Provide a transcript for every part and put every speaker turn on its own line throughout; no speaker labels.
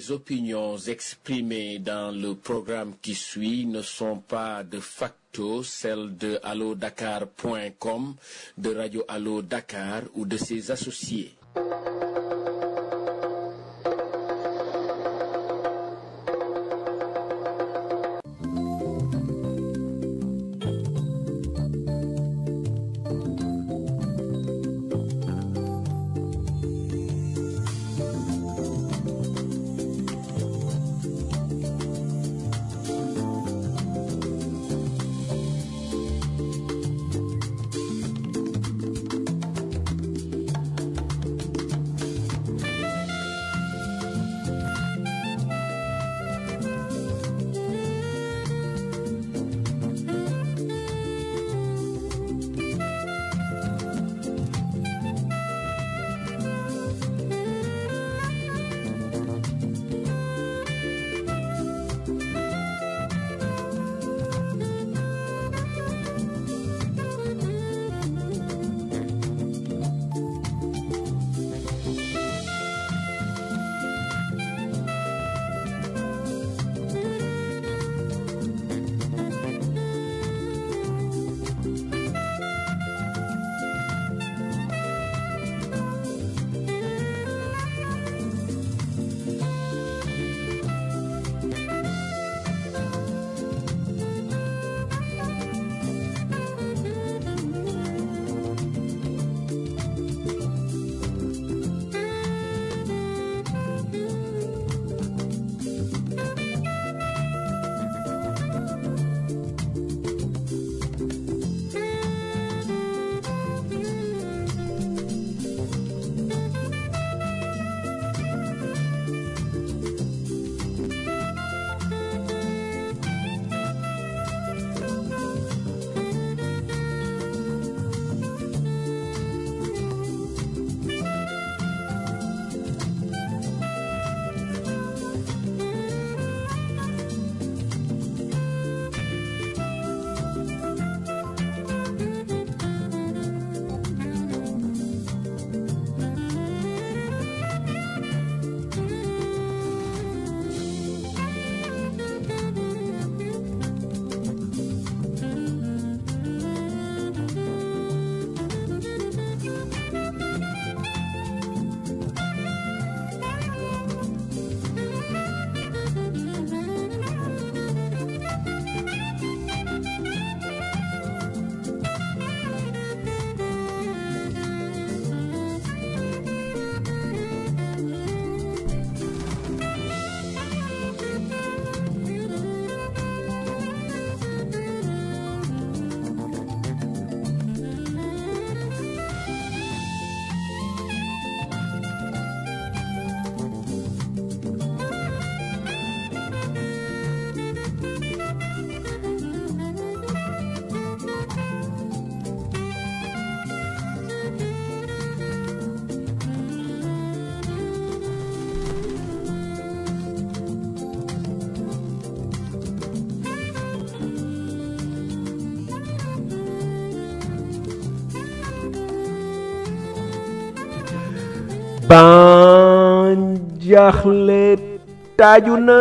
Les opinions exprimées dans le programme qui suit ne sont pas de facto celles de allodakar.com, de Radio Allo Dakar ou de ses associés.
ban jaaxle taaju na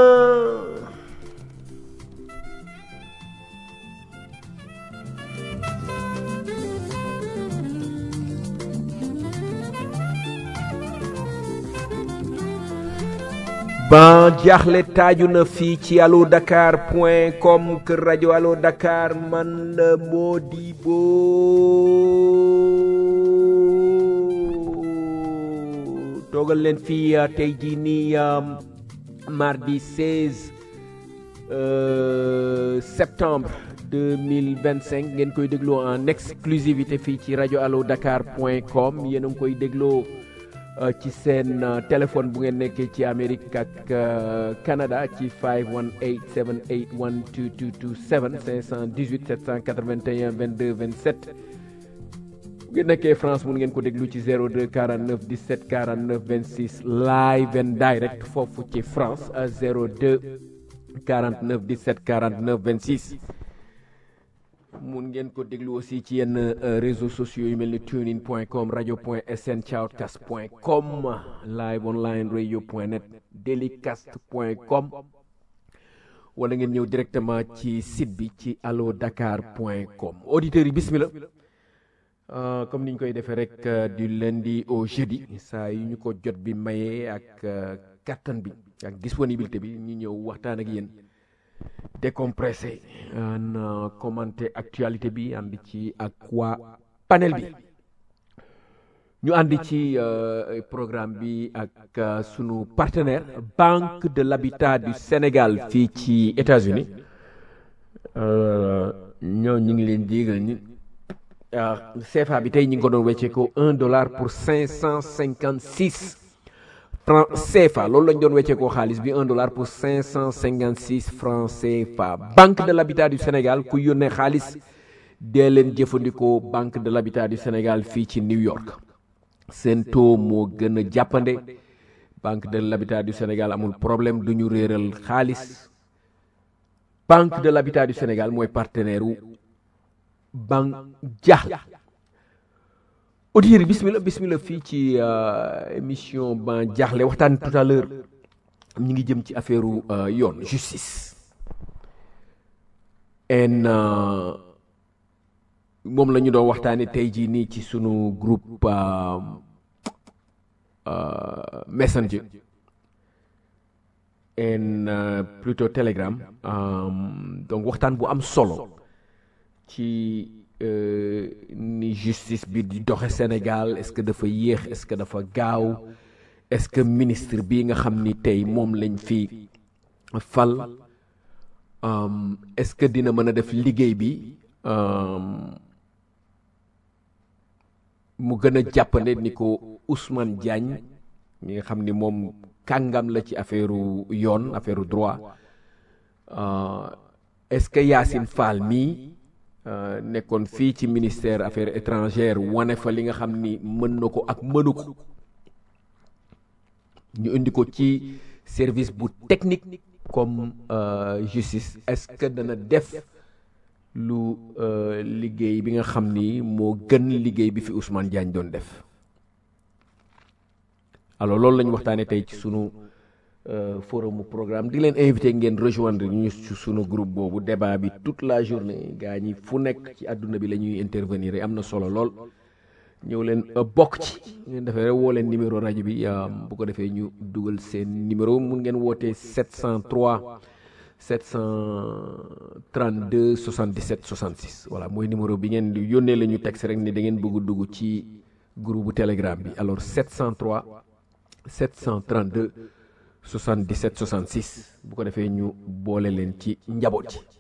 ban jaaxle taaju na fii ci allo dakar point com kër rajo allo dakar man la Modibo toogal leen fii tey jii nii mardi 16 septembre 2025 ngeen koy dégloo en exclusivité fii ci rajo allo dakar point com yéen a ngi koy dégloo ci seen téléphone bu ngeen nekkee ci Amérique ak Canada ci 518 781 2227 518 781 22 27 bu ngeen nekkee France mun ngeen ko déglu ci 02 49 17 49 26 live and direct foofu ci France 02 49 17 49 26 mun ngeen ko déglu aussi ci yenn euh, réseaux sociaux yu mel ni tunein point com radio point sn shoutcast point com live online radio point net delicast point com wala ngeen ñëw directement ci site bi ci allo dakar point com auditeurs yi bismillah Euh, comme ni ñu koy defee rek euh, du lundi au jeudi saa yu ñu ko jot bi mayee ak euh, kattan bi ak disponibilité bi ñu ñëw waxtaan ak yéen décompressé an commenté actualité bi ànd ci ak waa panel bi ñu ànd ci programme bi ak sunu partenaire Banque de l'Habitat du Sénégal fii ci États-Unis ñoo ñu ngi leen digal ni CFA bi tey ñu ngi ko doon weccee ko un dollar pour cinq cent cinquante six francs CFA loolu lañ doon weccee ko xaalis bi un dollar pour cinq cent cinquante six francs CFA Banque de l'Habitat du Sénégal ku yónnee xaalis dee leen jëfandikoo Banque de l'Habitat du Sénégal fii ci New York seen taux moo gën a jàppande Banque de l'Habitat du Sénégal amul problème du ñu réeral xaalis Banque de l'Habitat du Sénégal mooy partenaire wu Banque Jaaxle auditeurs yi bismillah bismillah fii ci émission Ban Jaaxle waxtaan tout à l'heure ñu ngi jëm ci affaire yoon justice en moom la ñu doon waxtaane tey jii nii ci sunu groupe messenger en plutôt telegram donc waxtaan bu am solo ci ni justice bi di doxe Sénégal est-ce que dafa yéex est-ce que dafa gaaw est-ce que ministre bi nga xam ni tey moom lañ fi fal est-ce que dina mën a def liggéey bi mu gën a jàppande ni ko Ousmane Diagne mi nga xam ni moom kàngam la ci affaire yoon affaire droit est-ce que Yacine Fall mii nekkoon fii ci ministère affaires étrangères wane fa li nga xam ni mën na ko ak mënu ko ñu indi ko ci service bu technique comme justice est-ce que dana def lu liggéey bi nga xam ni moo gën liggéey bi fi Ousmane Diagne doon def alors loolu la ñu waxtaanee tey ci sunu forum programme di leen invité ngeen rejoindre ñu ci sunu groupe boobu débat bi toute la journée gaa ñi fu nekk ci àdduna bi la ñuy intervenir am na solo lool ñëw leen bokk ci ngeen defee rek woo leen numéro rajo bi bu ko defee ñu dugal seen numéro mun ngeen wootee 703 732 77 66 voilà mooy numéro bi ngeen di yónnee la ñu texte rek ni da ngeen bëgg dugg ci groupe bu telegram bi alors 703 732 77 66 bu ko defee ñu boole leen ci njaboot ci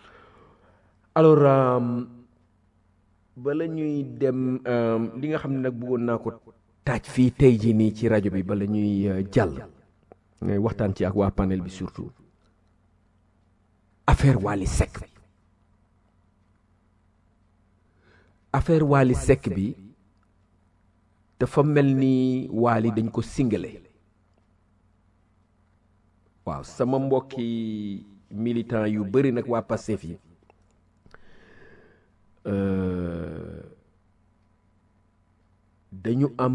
alors bala ñuy dem li nga xam ne nag bëggoon naa ko taaj fii tey jii nii ci rajo bi bala ñuy jàll ngay waxtaan ci ak waa panel bi surtout affaire Wally Seck bi affaire Wally Seck bi dafa mel ni Wally dañ ko singale waaw sama mbokki militant yu bëri nag waa Pastef yi dañu am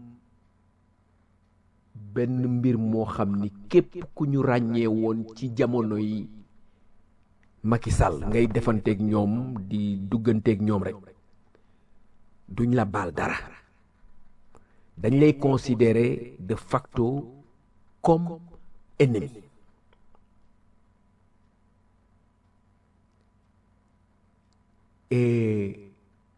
benn mbir moo xam ni képp ku ñu ràññee woon ci jamono yi Macky Sall ngay defanteeg ñoom di dugganteeg ñoom rek duñ la baal dara dañ lay considérer de facto comme ennemi et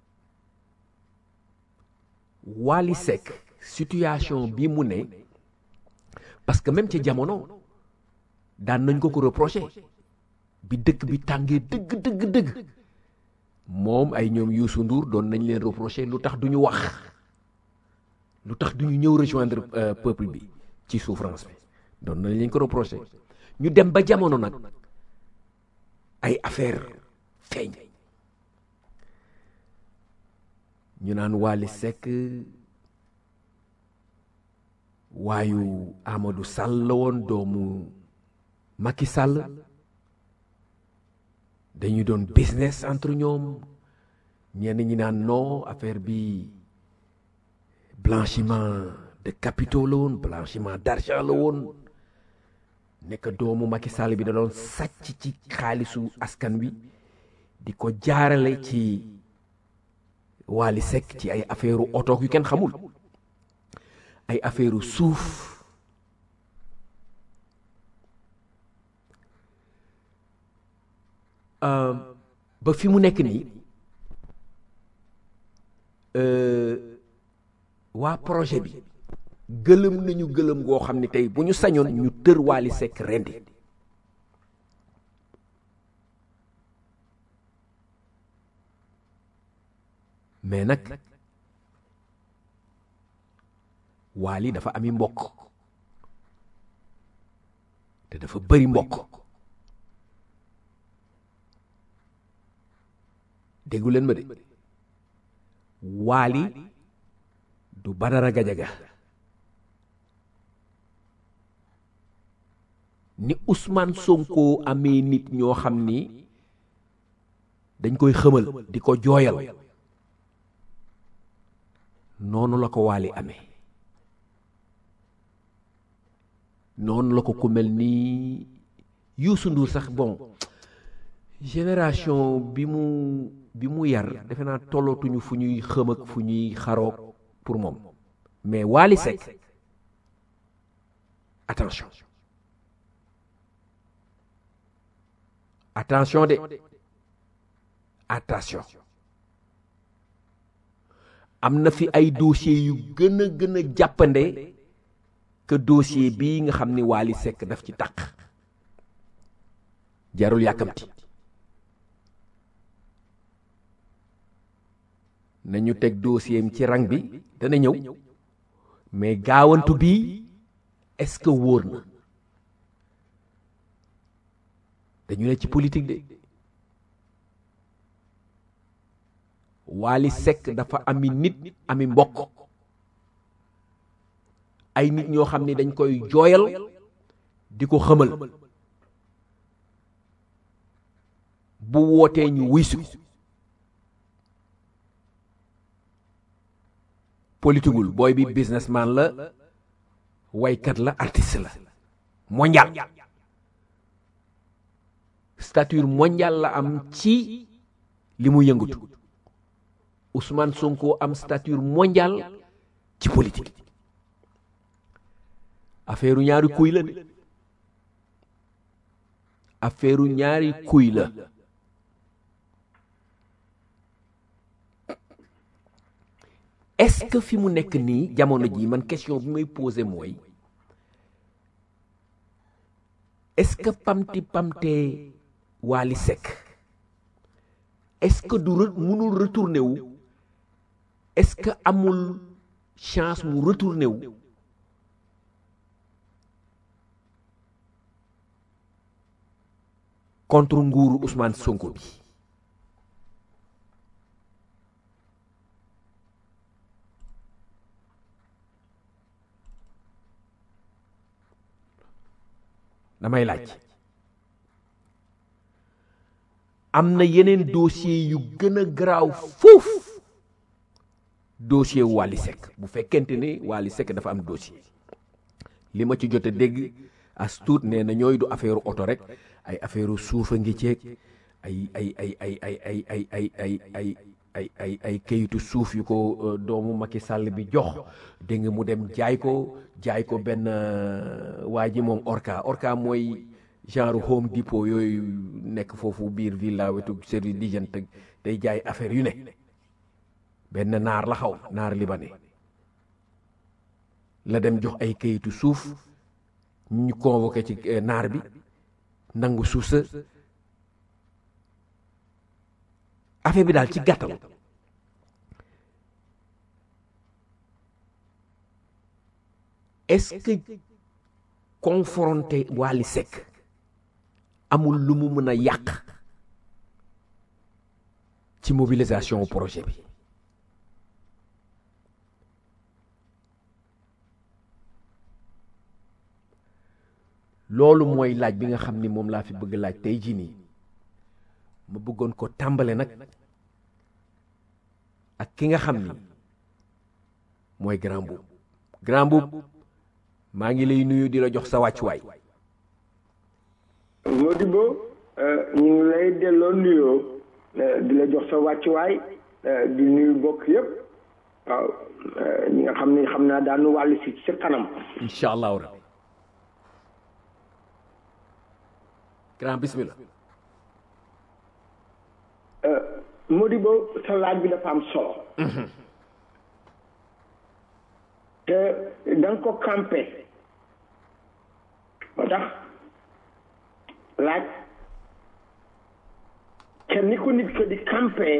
Wally Seck situation bi mu ne parce que même ci jamono daan nañ ko ko reprocher bi dëkk bi tàngee dëgg dëgg dëgg moom ay ñoom Youssou Ndour doon nañ leen reprocher lu tax du ñu wax lu tax du ñu ñëw rejoindre peuple bi ci souffrance bi doon nañ leen ko reprocher ñu dem ba jamono nag ay affaire feeñ ñu naan Wally Seck waayu Amadou Sall la woon doomu Macky Sall dañu doon business entre ñoom ñenn ñi naan non affaire bi blanchiment de capitaux la woon blanchiment d'argent la woon nekk doomu Macky Sall bi da doon sàcc ci xaalisu askan wi di ko jaarale ci Wally Seck ci ay affaire oto yu kenn xamul ay affaire suuf ba fi mu nekk nii waa projet bi gëlëm nañu gëlëm goo xam ne tey bu ñu sañoon ñu tër Wally Seck rendi mais nag Wally dafa ami mbokk te dafa bëri mbokk déggu leen ma de Wally du Badara Gajaga ni Ousmane Sonko amee nit ñoo xam ni dañ koy xëmal di ko jooyal noonu la ko Wally amee noonu la ko ku mel ni Youssou Ndour sax bon génération bi mu bi mu yar defe naa tollootuñu fu ñuy xëm ak fu ñuy xaroog pour moom mais Wally Seck attention attention de attention am na fi ay dossiers yu gën a gën a jàppande que dossier bii nga xam ni Wally Seck daf ci taq jarul yàkkamti nañu teg dossier am ci rang bi dana ñëw mais gaawantu bii est-ce que wóor na dañu ne ci politique de Wally Seck dafa ami nit ami mbokk ay nit ñoo xam ne dañ koy jooyal di ko xëmal bu wootee ñu wuysu politigul booy bi businessman la waykat la artiste la mondial stature mondial la am ci li mu yëngatu Ousmane Sonko am stature mondial ci politique affaire ñaari kuy la de affaire ñaari kuy la est-ce que fi mu nekk nii jamono ji man question bi may posé mooy est-ce que pamti pamtee Wally Seck est-ce que du mënul retourné wu est-ce que amul chance mu retourné wu contre nguuru Ousmane Sonko bi damay laaj am na yeneen dossier yu gën a garaaw foofu dossier Wally Seck bu fekkente ni Wally Seck dafa am dossier li ma ci jot a dégg as tuut nee na ñooy du affaire oto rek ay affaire suufa ngi ceeg ay ay ay ay ay ay ay ay ay ay ay ay ay kayitu suuf yu ko doomu Macky Sall bi jox dégg nga mu dem jaay ko jaay ko benn waa ji moom orca orca mooy genre home depot yooyu nekk foofu biir villa wetu service d'hygiène day jaay affaire yu ne benn naar la xaw naar libanais la dem jox ay kayitu suuf ñu convoqué ci naar bi nangu suuf sa affaire bi daal ci gàttal est-ce que confronté Wally Seck amul lu mu mën a yàq ci mobilisation projet bi loolu mooy laaj bi nga xam ni moom laa fi bëgg laaj tey jii nii ma bëggoon ko tàmbale nag ak ki nga xam ni mooy grand boub grand boub maa ngi lay nuyu di la jox sa wàccuwaay
Modibo ñu ngi lay delloo nuyoo di la jox sa wàccuwaay di nuyu bokk yëpp waaw ñi nga xam ne xam naa daanu wàllu si sa kanam
incha allahu rabbi grand bismillah
Modibo sa laaj bi dafa am solo te da nga ko campé moo tax laaj kenn ni ko nit ko di campé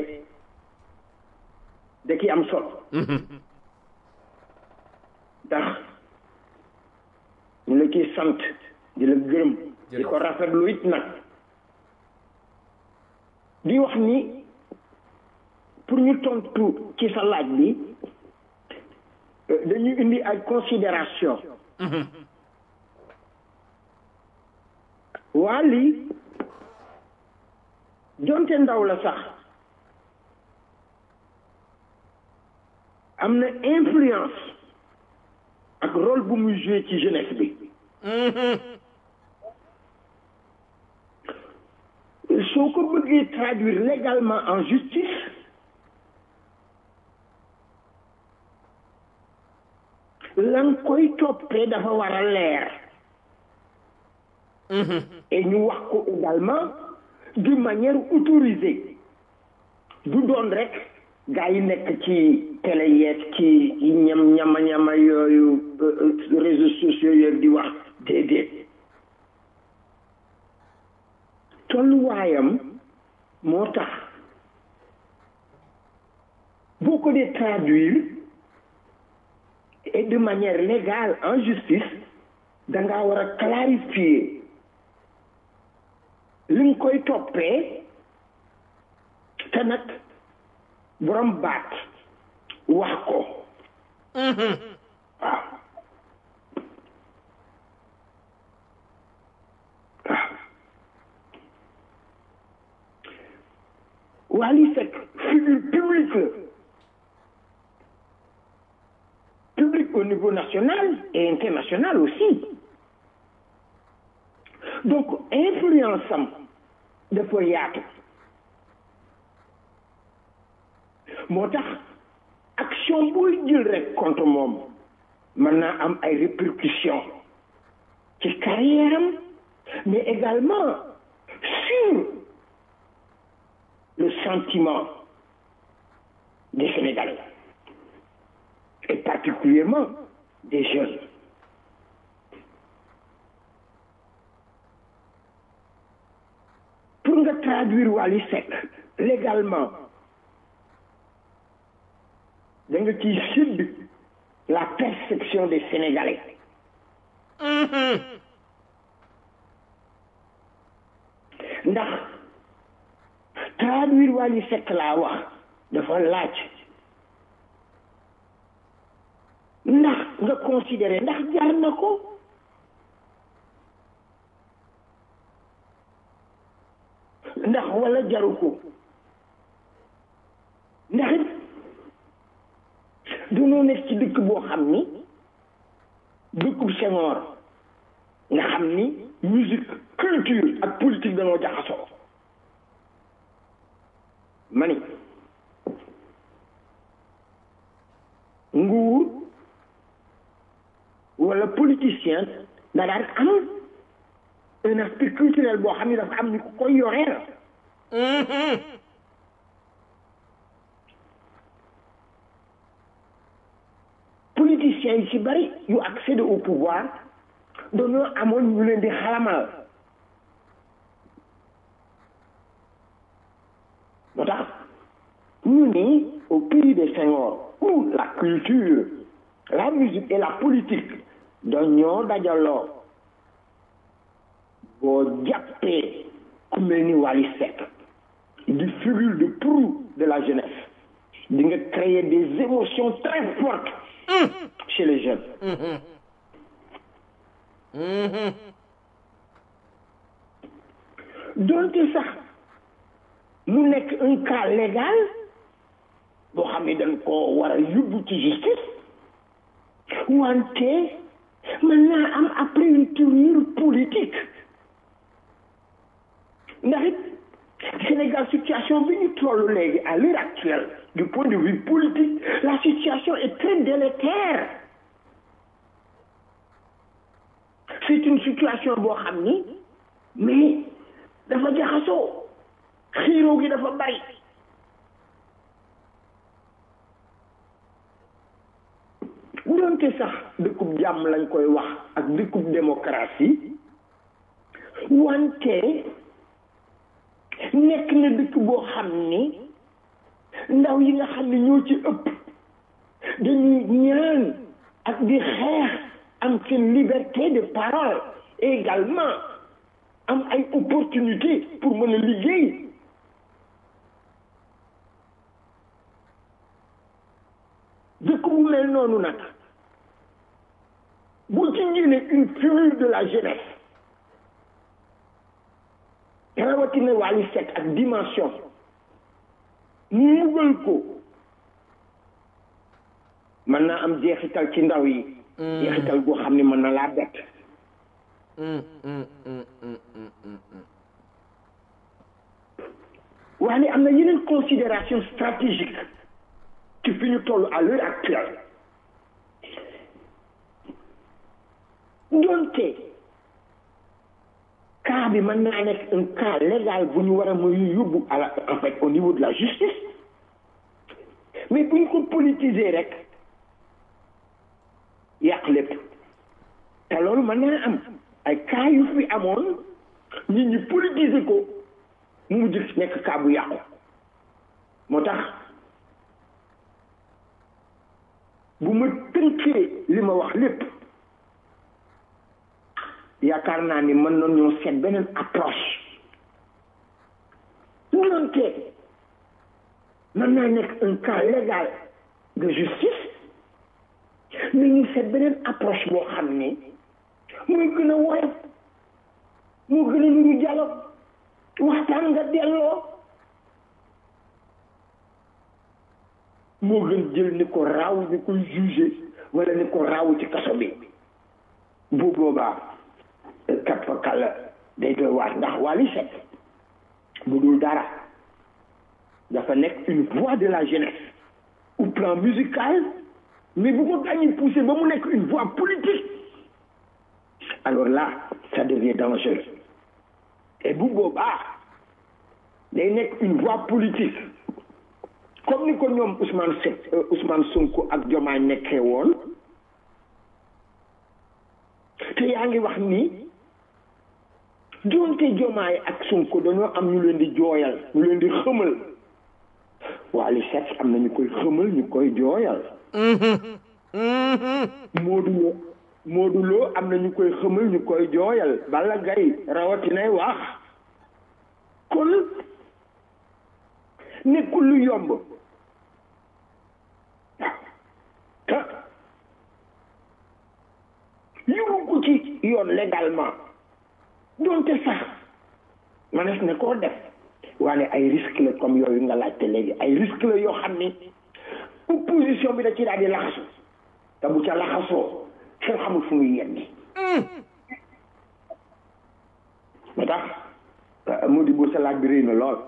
da ki am solo ndax ñu la ciy sant di la gërëm di ko rafetlu it nag di wax ni pour ñu tontu ci sa laaj bi dañu indi ay considération waa lii jonte ndaw la sax am na influence ak rôle bu muy joué ci jeunesse bi soo ko bëggee traduire légalement en justice lan koy toppee dafa war a leer et ñu wax ko également d'une manière autorisée du doon rek gaa yi nekk ci télé yeeg ci ñam ñama ñama yooyu réseaux sociaux yooyu di wax déedéet tolluwaayam moo tax boo ko dee traduire et de manière légale en justice da ngaa war a clarifier li nga koy toppee te nag borom baat wax ko waaw Wally Seck figure publique la public au niveau national et international aussi donc influence am dafa yaatu moo tax action booy jël rek contre moom mën naa am ay répercussions ci carrière am mais également sur le sentiment des Sénégalais et particulièrement des jeunes pour nga traduire Wally Seck légalement da nga ciy sidd la perception des Sénégalais ndax traduire Wally Seck laa wax dafa laaj ndax nga considérer ndax jar na ko ndax wala jaru ko ndax it dañoo nekk ci dëkk boo xam ni dëkkub Senghor nga xam ni musique culture ak politique dañoo jaxasoo ma ni nguur wala politicien da daan am un aspect culturel boo xam ne dafa am ni ku koy yoreel politiciens yi ci bari yu accéder au pouvoir dañoo amoon ñu leen di xalamal moo tax ñu ni au pays de Senghor où la culture la musique et la politique dañoo dajaloo boo jàppee ku mel ni Wally Seck di figure de proue de la jeunesse di nga créer des émotions très fortes chez les jeunes donte sax mu nekk un cas légal boo xam ne dañ ko war a yóbbu ci justice wante mën naa am après une tournure politique ndax it Sénégal situation bi ñu toll léegi à l'heure actuelle du point de vue politique la situation est très délétère c'est une situation boo xam ni mais dafa jaxasoo xiiroo gi dafa bari doonte sax dëkkub jàmm lañ koy wax ak dëkkub démocratie wante nekk na dëkk boo xam ni ndaw yi nga xam ne ñoo ci ëpp dañuy ñaan ak di xeex am seen liberté de parole et également am ay opportunité pour mën a liggéey dëkk bu mel noonu nag bu ci génne une figure de la jeunesse rawatina Wally Seck ak dimension mugal ko mën naa am jeexital ci ndaw yi jeexital boo xam ne mën na laa bett waaye am na yeneen considération stratégique ci fi ñu toll à l'heure actuelle doonte cas bi mën naa nekk un cas légal bu ñu war a muy yóbbu à la en fait au niveau de la justice mais bu ñu ko politiser rek yàq lépp te loolu mën naa am ay cas yu fi amoon nit ñi politiser ko mu mujj nekk cas bu yàqu moo tax bu ma tënkee li ma wax lépp yaakaar naa ni mën nañu ñoo seet beneen approche doonte mën naa nekk un cas légal de justice mais ñu seet beneen approche boo xam ni muy gën a woyof moo gën a nuru dialogue waxtaan nga delloo moo gën jël ni ko raaw ni koy jugé wala ni ko raaw ci kaso bi bu boobaa kat fa kàlla day doy waar ndax Wally Seck bu dul dara dafa nekk une voix de la jeunesse au plan musical mais bu ko gàññi poussé ba mu nekk une voix politique alors là ça devient dangereux et bu boobaa day nekk une voix politique comme ni ko ñoom Ousmane Seck Ousmane Sonko ak Diomaye nekkee woon te yaa ngi wax ni doonte Diomaye ak Sonko dañoo am ñu leen di jooyal ñu leen di xëmal Wally Seck am na ñu koy xëmal ñu koy jooyal Modou Lo Modou Lo am na ñu koy xëmal ñu koy jooyal Balla Gaye rawatinay wax kon nekkul lu yomb te yóbbu ko ci yoon légalement donte sax manes ne koo def waane ay risque la comme yooyu nga laajte léegi ay risque la yoo xam ni opposition bi da ci daal di laxasu te bu ca laxasoo kenn xamul fu muy yenni moo tax moo di boo sa laaj bi rëy na lool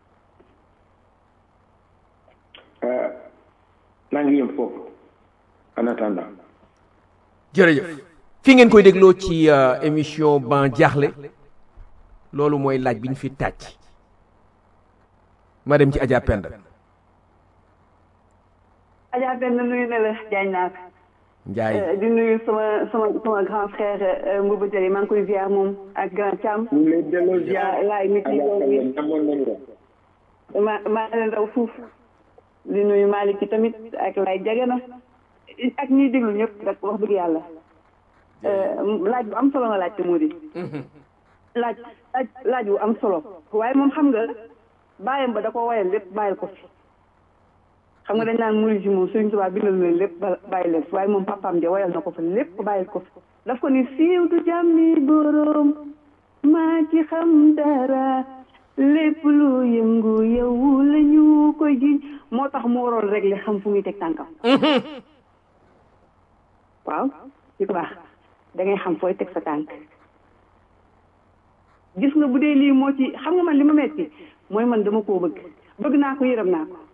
maa ngi yem foofu en attendant
jërëjëf fi ngeen koy dégloo ci émission ban jaaxle loolu mooy laaj bi ñu fi tàcc ma dem ci Adja Penda
Adja Penda nuyu na la jaañ naa ko
Njaay
di nuyu sama sama sama grand frère Mbouba Diaye maa ngi koy ziar moom ak grand Thiam
ñu lay delloo ziar
laay nit ñi doon
amoon nañu la
ma maa leen raw fuuf di nuyu Malick ci tamit ak lay jege na ak ñuy déglu ñëpp rek wax dëgg yàlla laaj bu am solo nga laaj te moo di laaj laaj laaj bu am solo waaye moom xam nga bàyyam ba da ko wayal lépp bàyyil ko fi xam nga dañ naan murid ji moom Sëriñ Tuubaa bindal leen lépp bàyyi leen fi waaye moom papaam ja wayal na ko fa lépp bàyyil ko fi daf ko ni siiw du jàmmi boroom maa ci xam dara lépp lu yëngu yow la ñu koy jiñ moo tax mu waroon régler xam fu muy teg tànkam waaw di ko baax da ngay xam fooy teg sa tànk gis nga bu dee lii moo ci xam nga man li ma metti mooy man dama koo bëgg bëgg naa ko yërëm naa ko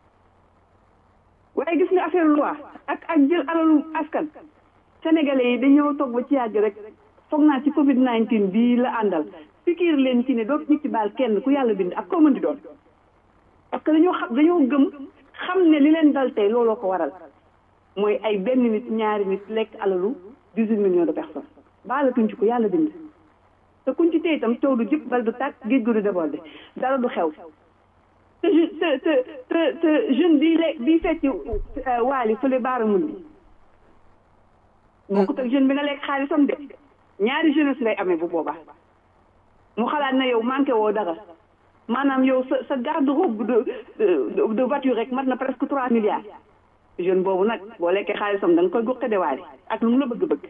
waaye gis nga affaire loi ak ak jël alalu askan sénégalais yi dañoo toog ba ci yàgg rek foog naa ci covid 19 bii la àndal pikiir leen ci ne doo nit ci baal kenn ku yàlla bind ak koo mën di doon parce que dañoo xam dañoo gëm xam ne li leen dal tey looloo ko waral mooy ay benn nit ñaari nit lekk alalu dix huit millions de personnes baalatuñ ci ko yàlla bind te kuñ ci tey itam taw du jëpp bal du tàkk géej gu du débordé dara du xew te te te te te jeune bii le bii fecc waali fële baaramun bi bokkut ak jeune bi nga lekk xaalisam de ñaari jeunesse lay amee bu boobaa mu xalaat na yow manqué woo dara maanaam yow sa sa garde robe de de voiture rek mat na presque trois milliards jeune boobu nag boo lekkee xaalisam da nga koy guqe de waali ak lu mu la bëgg-bëgg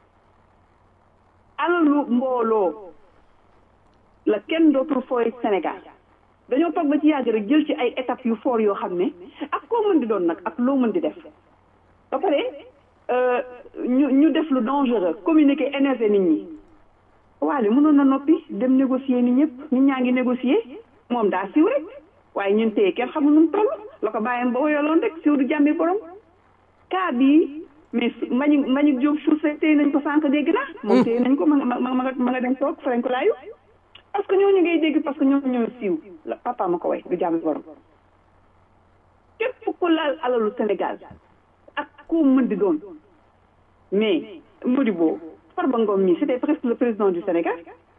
alalu mbooloo la kenn dootul fooy Sénégal dañoo toog ba ci yàgg rek jël ci ay étapes yu fort yoo xam ne ak koo mën di doon nag ak loo mën di def ba pare ñu ñu def lu dangereux communiquer énervé nit ñi waale mënoon na noppi dem négocier ni ñëpp nit ñaa ngi négocier moom daa siw rek waaye ñun téye kenn xamul nu mu toll la ko bàyyam ba woyaloon rek siw du jàmbi borom cas bii mais mañu mañu jóob suuf téye nañ ko sànq dégg naa moom téye nañ ko ma ma ma ma nga dem toog farañ ko laayu parce que ñooñu ngay dégg parce que ñooñu ñoo siiw la papa ma ko way du jàmbi borom képp ku laal alalu Sénégal ak koo mën di doon mais Modibo Farba Ngom mi c'était presque le président du Sénégal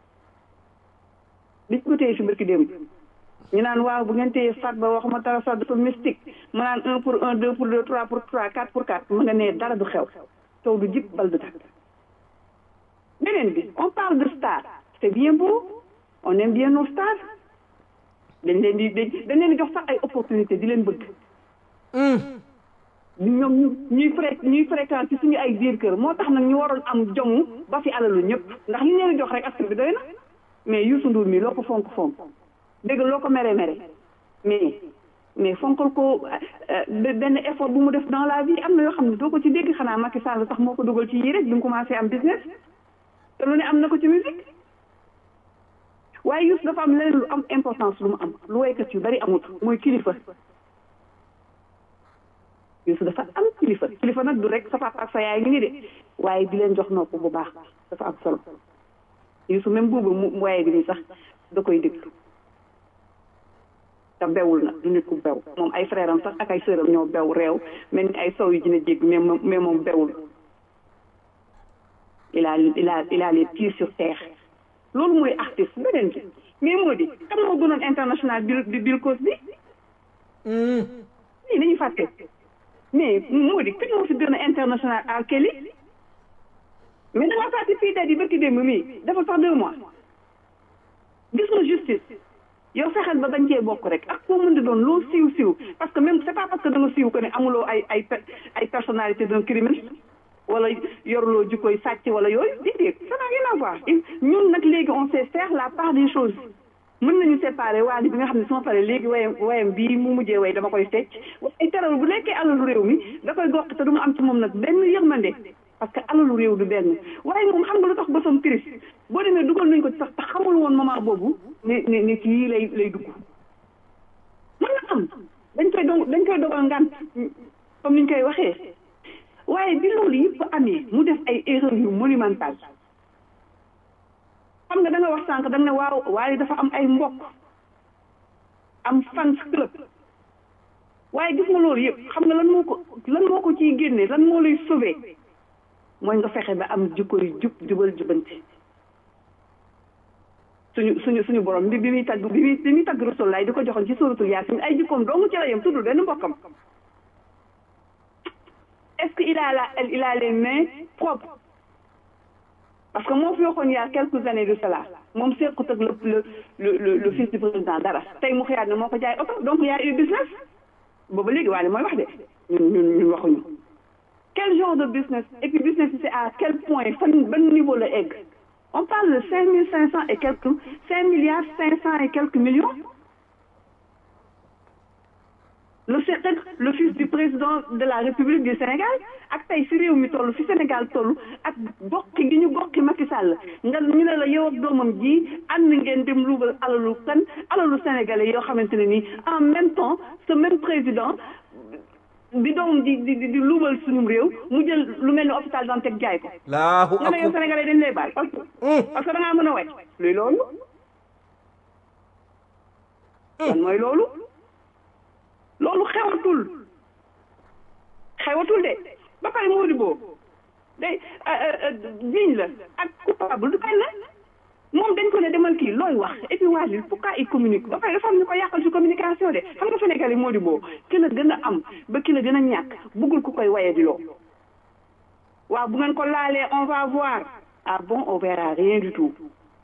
biñ ko téye si barki démb ñu naan waaw bu ngeen téye Farba waxuma dara sax dafa mystique ma naan un pour un deux pour deux trois pour trois quatre pour quatre ma nga nee dara du xew taw du jib bal du tàkk beneen bi on parle de star c'est bien beau on aime bien nos stars dañ leen di dañ leen di jox sax ay opportunité di leen bëgg ñoom ñu ñuy fré ñuy fréquent ci suñu ay biir kër moo tax nag ñu waroon am jomu ba fi alalu ñëpp ndax li leen jox rek askan bi doy na mais Youssou Ndour mi loo ko fonk fonk dégg loo ko mere mere mais mais fonkal ko benn effort bu mu def dans la vie am na yoo xam ne doo ko ci dégg xanaa Macky Sall sax moo ko dugal ci yii rek bi mu commencé am business te lu ne am na ko ci musique waaye Youssou dafa am leneen lu am importance lu mu am lu waykat yu bari amut mooy kilifa Youssou dafa am kilifa kilifa nag du rek sa papa ak sa yaay ngi ni de waaye di leen jox nopp bu baax dafa am solo Youssou même boobu mu waaye bi nii sax da koy déglu te bewul na du nit ku bew moom ay frère am sax ak ay sœuram ñoo bew réew mel ni ay sow yu dina jégg mais mais moom bewul il a il a il a les pieds sur terre loolu mooy artiste beneen bi mais moo di kan moo gënoon international bi bi Bill Cosby lii dañuy fàtte mais moo di kan moo fi gën a international à Kelly mais da ngaa fàtte fii daal di bëkki démb mii dafa sax deux mois gis nga justice yow fexeel ba bañ cee bokk rek ak koo mën di doon loo siiw siiw parce que même c'est pas parce que da nga siiw que ne amuloo ay ay ay personnalité d'un criminel wala yoruloo jukkoy sàcc wala yooyu déedéet ça n'a rien à voir ñun nag léegi on sait faire la part des choses mën nañu séparer waali bi nga xam ne su ma paree léegi wayam wayam bii mu mujjee way dama koy fecc waaye teral bu nekkee alalu réew mi da koy gox te du mu am ci moom nag benn yërmande parce que alalu réew du benn waaye moom xam nga lu tax bosam triste boo demee dugal nañ ko ci sax te xamul woon moment boobu ne ne ne ci yii lay lay dugg mën na am dañ koy do dañ koy dogal ngant comme niñ koy waxee waaye bi loolu yëpp amee mu def ay erreurs yu monumentales xam nga da nga wax sànq da nga ne waaw waaye dafa am ay mbokk am fans club waaye gis nga loolu yëpp xam nga lan moo ko lan moo ko ciy génne lan moo lay sauver mooy nga fexe ba am jikko yu jub jubal jubanti suñu suñu suñu borom bi bi muy tagg bi muy bi muy tagg Rasulullah di ko joxoon ci suratul Yaasin ay jikkoom doomu ci la yem tuddul benn mbokkam est-ce que il a la il a les mains propres parce que moo fi waxoon il y a quelques années de cela moom sequt ak le le le le fils du président dara tey mu xëyaat ne moo ko jaay oto donc y a eu business booba léegi waaye mooy wax de ñun ñun ñun waxuñu quel genre de business et puis business c'est à quel point fan ban niveau la egg on parle de cinq mille cinq cent et quelques cinq milliards cinq cent et quelques millions le Sénégal le fils du président de la République du Sénégal ak tey fi réew mi toll fi Sénégal toll ak bokki gi ñu bokki Macky Sall nga ñu ne la yow ak doomam ji ànd ngeen dem luubal alalu kan alalu sénégalais yoo xamante ne nii en même temps ce même président bi doomam di di di luubal suñu réew mu jël lu mel ni hôpital Dantec jaay ko.
laahu
nga ne yow sénégalais dañ lay baal parce que parce que da ngaa mën a wecc luy loolu. lan mooy loolu. loolu xewatul xewatul de ba pare moo di boobu day jiñ la ak coupable du benn moom dañ ko ne demal kii looy wax et puis waa pourquoi il communique ba pare dafa am ñu ko yàqal ci communication de xam nga Sénégal yi moo di boobu ki la gën a am ba ki la gën a ñàkk bëggul ku koy waye di loo waaw bu ngeen ko laalee on va voir ah bon on verra rien du tout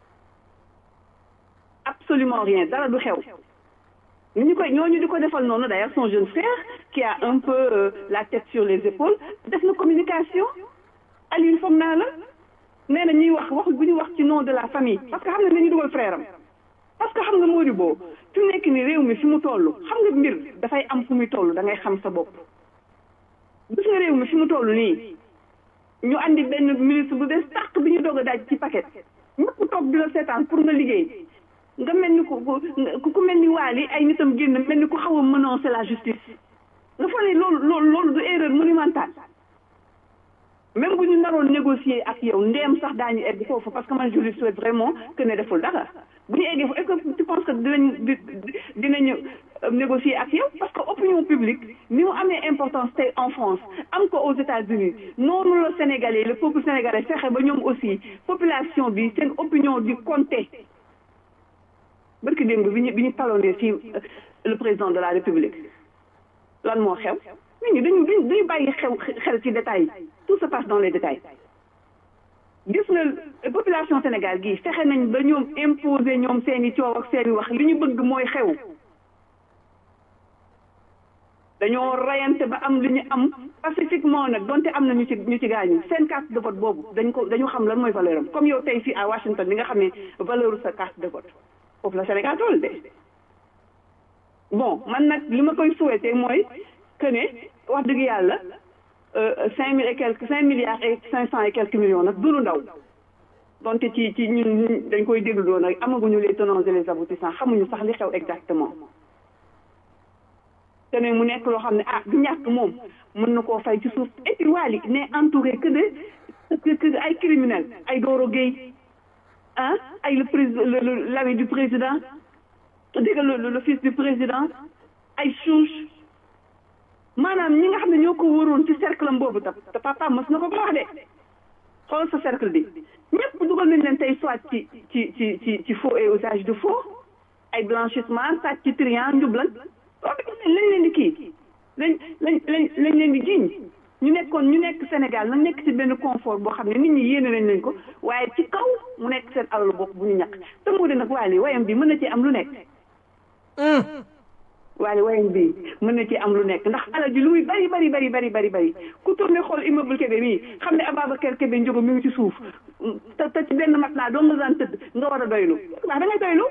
absolument rien dara du xew ni ñu koy ñooñu di ko defal noonu d'ailleurs son jeune frère qui a un peu euh, la tête sur les épaules def na communication Aliou foog naa la nee na ñuy wax wax bu ñu wax ci nom de la famille parce que xam nga dañuy dugal frère am parce que xam nga moo di boo fi mu nekk ni réew mi fi mu toll xam nga mbir dafay am fu muy toll da ngay xam sa bopp gis nga réew mi fi mu toll nii ñu andi benn ministre bu bees tàq bi ñu doog a daaj ci paquet ñëpp toog di la seetaan pour nga liggéey nga mel ni ku ku ku mel ni waali ay nitam génn mel ni ku xaw a menacer la justice nga foog ne loolu loolu loolu du erreur monumentale même bu ñu naroon négocier ak yow ndeem sax daañu egg foofu parce que man je lui souhaite vraiment que ne deful dara bu ñu eggee foofu est-ce que tu penses que dinañ dinañu négocier ak yow parce que opinion publique ni mu amee importance tey en France am ko aux États-Unis noonu la Sénégalais le peuple sénégalais fexe ba ñoom aussi population bi seen opinion di compter barki démb bi ñu bi ñu talonee fii le président de la république lan moo xew nit ñi dañu dañu dañu bàyyi xew xel ci détails yi tout se passe dans les détails gis nga population Sénégal gii fexe nañ ba ñoom imposer ñoom seeni coow ak seeni wax li ñu bëgg mooy xew dañoo rayante ba am li ñu am pacifiquement nag donte am na ñu ci ñu ci gaañu seen carte de vote boobu dañ ko dañu xam lan mooy valeur am comme yow tey fii à Washington li nga xam ne valeur sa carte de vote foofu la Sénégal toll de bon man nag li ma koy souhaité mooy que ne wax dëgg yàlla cinq mille et quelques cinq milliards et cinq cent et quelques millions nag du lu ndaw donte ci ci ñun dañ koy déglu doon nag amaguñu les tenants et les aboutissants xamuñu sax li xew exactement te ne mu nekk loo xam ne ah du ñàkk moom mën na koo fay ci suuf et puis Wally n'est entouré que de que ay criminels ay Doro Gueye ah ay le président l'ami du président dégg nga le le fils du président ay chouche maanaam ñi nga xam ne ñoo ko wóoroon ci cercle am boobu tam te papa mos na ko ko wax de xool sa cercle bi ñëpp dugal nañ leen tey soit ci ci ci ci ci faux et usage de faux ay blanchissement sàcc ci trian njublan loolu lañ leen di kii lañ lañ lañ lañ leen di jiiñ ñu nekkoon ñu nekk Sénégal nag nekk ci benn confort boo xam ne nit ñi yéene nañ leen ko waaye ci kaw mu nekk seen alalu bopp bu ñu ñàkk te moo de nag waali wayam bi mën na ci am lu nekk waali wayam bi mën na ci am lu nekk ndax alal ji lu muy bari bari bari bari bari bari ku tourné xool immeuble Kébé mii xam ne Ababacar Kébé njógo mi ngi ci suuf te te ci benn mat naa doo nga daan tëdd nga war a doylu ndax da ngay doylu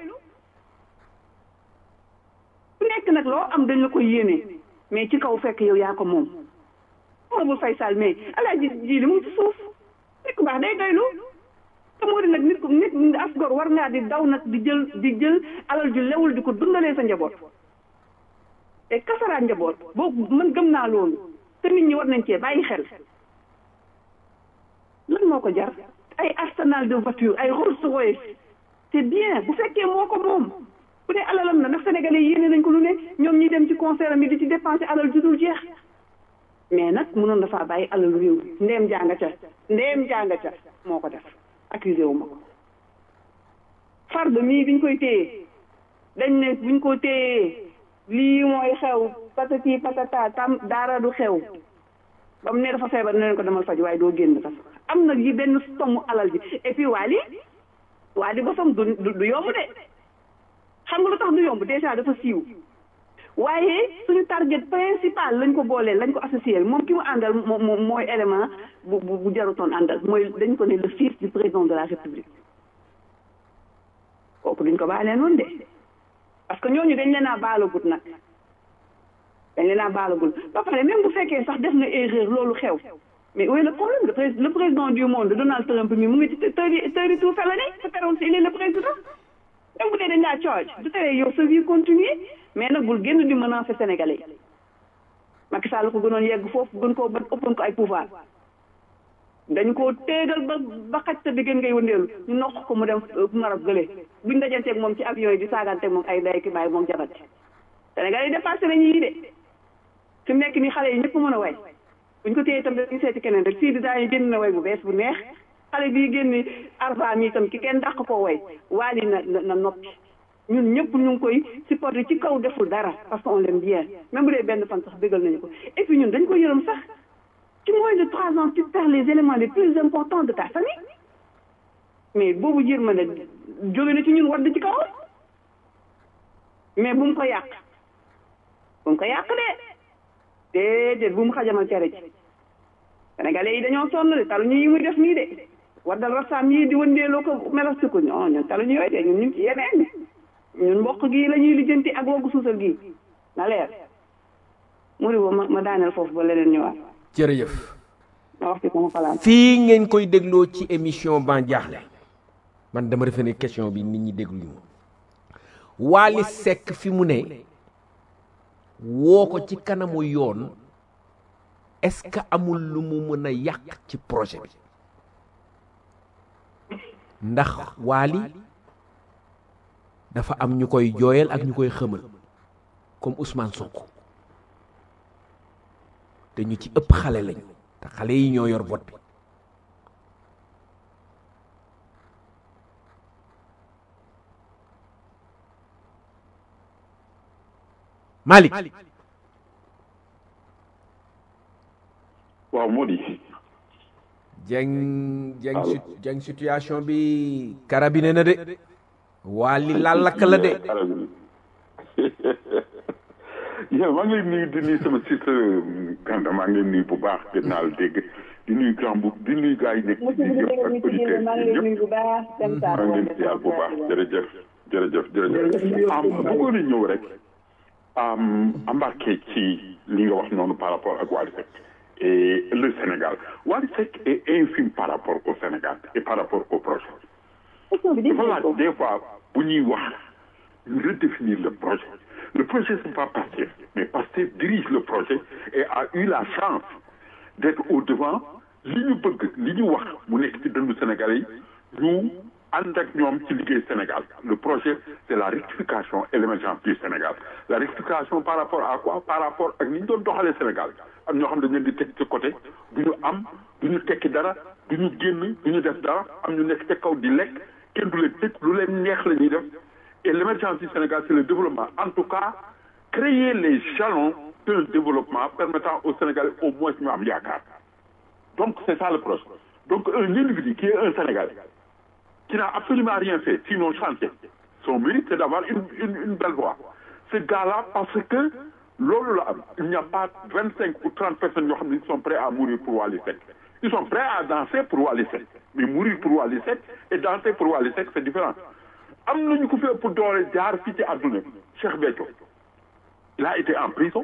ku nekk nag loo am dañ la koy yéene mais ci kaw fekk yow yaa ko moom moomul fay sal mais alaaji ji li mu ngi ci suuf nit ku baax day doylu te moo di nag nit ku nit as gor war ngaa di daw nag di jël di jël alal ju lewul di ko dundalee sa njaboot te kasaraat njaboot boobu man gëm naa loolu te nit ñi war nañ cee bàyyi xel lan moo ko jar ay arsenal de voiture ay Rolls Royce c'est bien bu fekkee moo ko moom bu dee alalam na ndax sénégalais yéene nañ ko lu ne ñoom ñi dem ci concert am yi di ci dépenser alal ju dul jeex mais nag mënoon dafaa bàyyi alal réew ndeem jàng ca ndeem jàng ca moo ko def accusé wu ma ko farde mii biñ koy téye dañ ne buñ ko téyee lii mooy xew patati patata tam daara du xew ba mu ne dafa feebar ne leen ko demal faj waaye doo génn fas am na yi benn tomu alal ji et puis waali waali bosam du du yomb de xam nga lu tax du yomb déjà dafa siiw waaye suñu target principal lañ ko boolee lañ ko associé moom ki mu àndal moom mooy élément bu bu bu jarutoon àndal mooy dañ ko ne le fils du président de la république kooku duñ ko baalee noonu de parce que ñooñu dañ leen a baalagut nag dañ leen a baalagul ba pare même bu fekkee sax def na erreur loolu xew mais où est le problème le, prés le président du monde Donald Trump mi mu ngi ci tëri tëri tout felony te teroon si il est le président même bu dee dañ laa charge du tere yow sa vie continuer mais nag bul génn di menacer sénégalais yi Macky Sall ko gënoon yegg foofu gën koo ba ëppoon ko ay pouvoir dañu koo téegal ba ba xaj sa diggéen ngay wëndeelu ñu noq ko mu dem Maroc gële buñ dajanteeg moom ci avion yi di saaganteeg moom ay day ki bàyyi moom jabat sénégalais yi dépassé nañu yi de fi mu nekk nii xale yi ñëpp mën a way buñ ko téye itam dañuy seeti keneen rek fii di daañu génn na way bu bees bu neex xale bii génn arba mi itam ki kenn dàq koo way waali na na noppi ñun ñëpp ñu ngi koy supporter ci kaw deful dara parce que on l'aime bien même bu dee benn fan sax bégal nañu ko et puis ñun dañ ko yërëm sax ci moins de trois ans tu perds les éléments les plus importants de ta famille mais boobu yërmande jóge na ci ñun wadd ci kawam mais bu mu ko yàq bu mu ko yàq de déedéet bu mu xajamal cere ci sénégalais yi dañoo sonn de talu ñu yi muy def nii de waddal rasaam yi di wëndeeloo ko melastiku ñoo ñun talu ñu yooyu de ñun ñu ngi ci yeneen ñun mboq gi la ñuy lijjanti ak woggu suusal gi na leer muri bo ma ma daaneel foofu ba leneen ñëwaat
jërëjëf
ma wax ci sama xalaat
fii ngeen koy dégloo ci émission ban jaaxle man dama defe ne question bi nit ñi déglu ñu Wally Seck fi mu ne woo ko ci kanamu yoon est-ce que amul lu mu mën a yàq ci projet bi ndax Wally dafa am ñu koy jooyal ak ñu koy xëmal comme Ousmane Sonko te ñu ci ëpp xale lañu te xale yi ñoo yor vote bi Malick
waaw moo di
jeng jeng sit jeng situation bi carabine na de Wally laal lakk la de
yow maa ngi lay nuyu di nuyu sama sister Kanda maa ngi lay nuyu bu baax gën naa la dégg di nuyu grand bu di nuyu gars yi nekk ci biir yëpp ak auditeurs yi yëpp maa ngi leen di yàlla bu baax jërëjëf jërëjëf jërëjëf am bëggoon a ñëw rek am embarqué ci li nga wax noonu par rapport ak Wally Seck et le Sénégal Wally Seck est infime par rapport au Sénégal et par rapport au projet dafa laaj des fois bu ñuy wax ñu redéfinir le projet le projet c'est pas Pastef mais Pastef dirige le projet et a eu la chance d'être au devant li ñu bëgg li ñu wax mu nekk ci dëndu Sénégalais yi ñu ànd ak ñoom ci liggéey Sénégal le projet c'est la rectification et l'émergence du Sénégal la rectification par rapport à quoi par rapport ak ni ñu doon doxalee Sénégal am ñoo xam ne dañ leen di teg ci côté du ñu am du ñu tekki dara du ñu génn du ñu def dara am ñu nekk ca kaw di lekk kenn du leen tëj lu leen neex la ñuy def et l'émergence du Sénégal c'est le développement en tout cas créer les jalons d'un développement permettant au Sénégal au moins ñu am yaakaar donc c'est ça le projet donc un individu qui est un Sénégalais qui n'a absolument rien fait sinon chanter son mérite c'est d'avoir une, une une belle voix ce gars-là parce que loolu la am il n'y a pas vingt cinq ou trente personnes yoo xam ne ils sont prêts à mourir pour Wally Seck ils sont prêts à danser pour Wally Seck mais mourir pour Wally Seck et danser pour Wally Seck c'est différent am nañu ko fi ëpp doole jaar fii ci àdduna bi Cheikh Béthio il a été en prison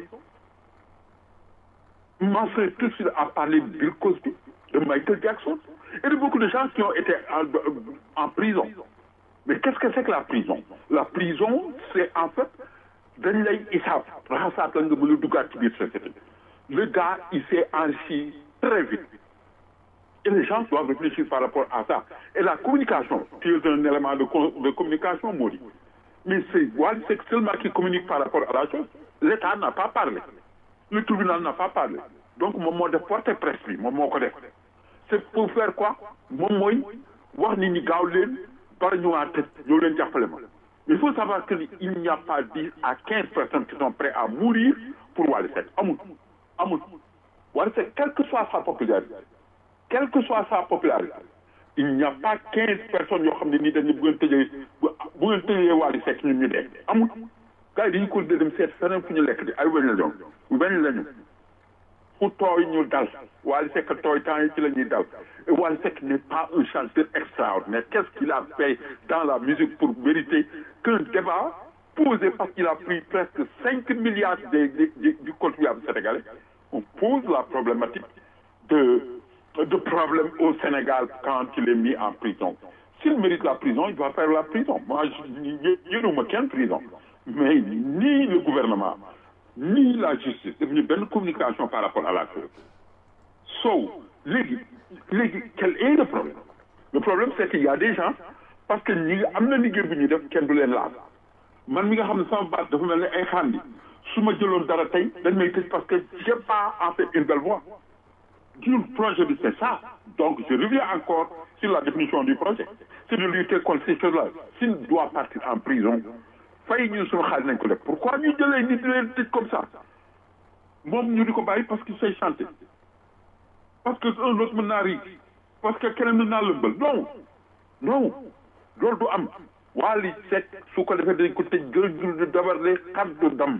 ma soeur tout de suite a parlé de Bill Cosby de Michael Jackson et de beaucoup de gens qui ont été en, en prison mais qu'est-ce que c'est que la prison la prison c'est en fait dañ lay isaab raxasaat la nga mën a duggaat ci biir société le gars il s'est enrichi très vite et les gens doivent réfléchir par rapport à ça et la communication tu es un élément de, de communication Mody mais c'est Wally Seck seulement qui communique par rapport à la chose l'État n'a pas parlé le tribunal n'a pas parlé donc moom moo def porte presse bi moom moo ko def c'est pour faire quoi moom mooy wax nit ñi gaaw leen bara ñu waa tëj ñëw leen jàppale ma il faut savoir que il n'y a pas dix à quinze personnes qui sont prêtes à mourir pour Wally Seck amul amul Wally Seck quelle que soit sa popularité quelle que soit sa popularité il n'y a pas quinze personnes yoo xam ne nii dañu bu ngeen tëjee bu ngeen tëjee Wally Seck ñun ñu dee amul gars yi dañu ko dem seet feneen fu ñu lekk di ay weñ la ñoom weñ lañu fu tooy ñu dal Wally Seck tooy temps yi ci la ñuy dal Et Wally Seck n'est pas un chanteur extraordinaire. Qu'est-ce qu'il a fait dans la musique pour mériter qu'un débat posé parce qu'il a pris presque 5 milliards de- de- de- du contribuable sénégalais, on pose la problématique de, de problème au Sénégal quand il est mis en prison. S'il mérite la prison, il va faire la prison. Moi, je ne me qu'une prison. Mais ni le gouvernement, ni la justice, c'est une bonne communication par rapport à la chose. So, léegi léegi quel est le problème le problème c'est qu'il y a des gens parce que ñi am na liggéey bu ñuy def kenn du leen laal man mi nga xam ne sama baat dafa mel ne ay xandi su ma jëloon dara tey dañ may tëj parce que j'ai pas en fait une belle voix du projet bi c'est ça donc je reviens encore sur la définition du projet c'est de lutter contre ces choses-là s'il doit partir en prison fay ñu suñu xaalis nañ ko def pourquoi ñu jëlee nit di leen tëj comme ça moom ñu di ko bàyyi parce que say chanté parce que un autre mën naa rii parce que keneen mën naa lëmbal non non loolu du am Wally Seck su ko defee dañ ko tëj gërëm du dabarle kaddu dam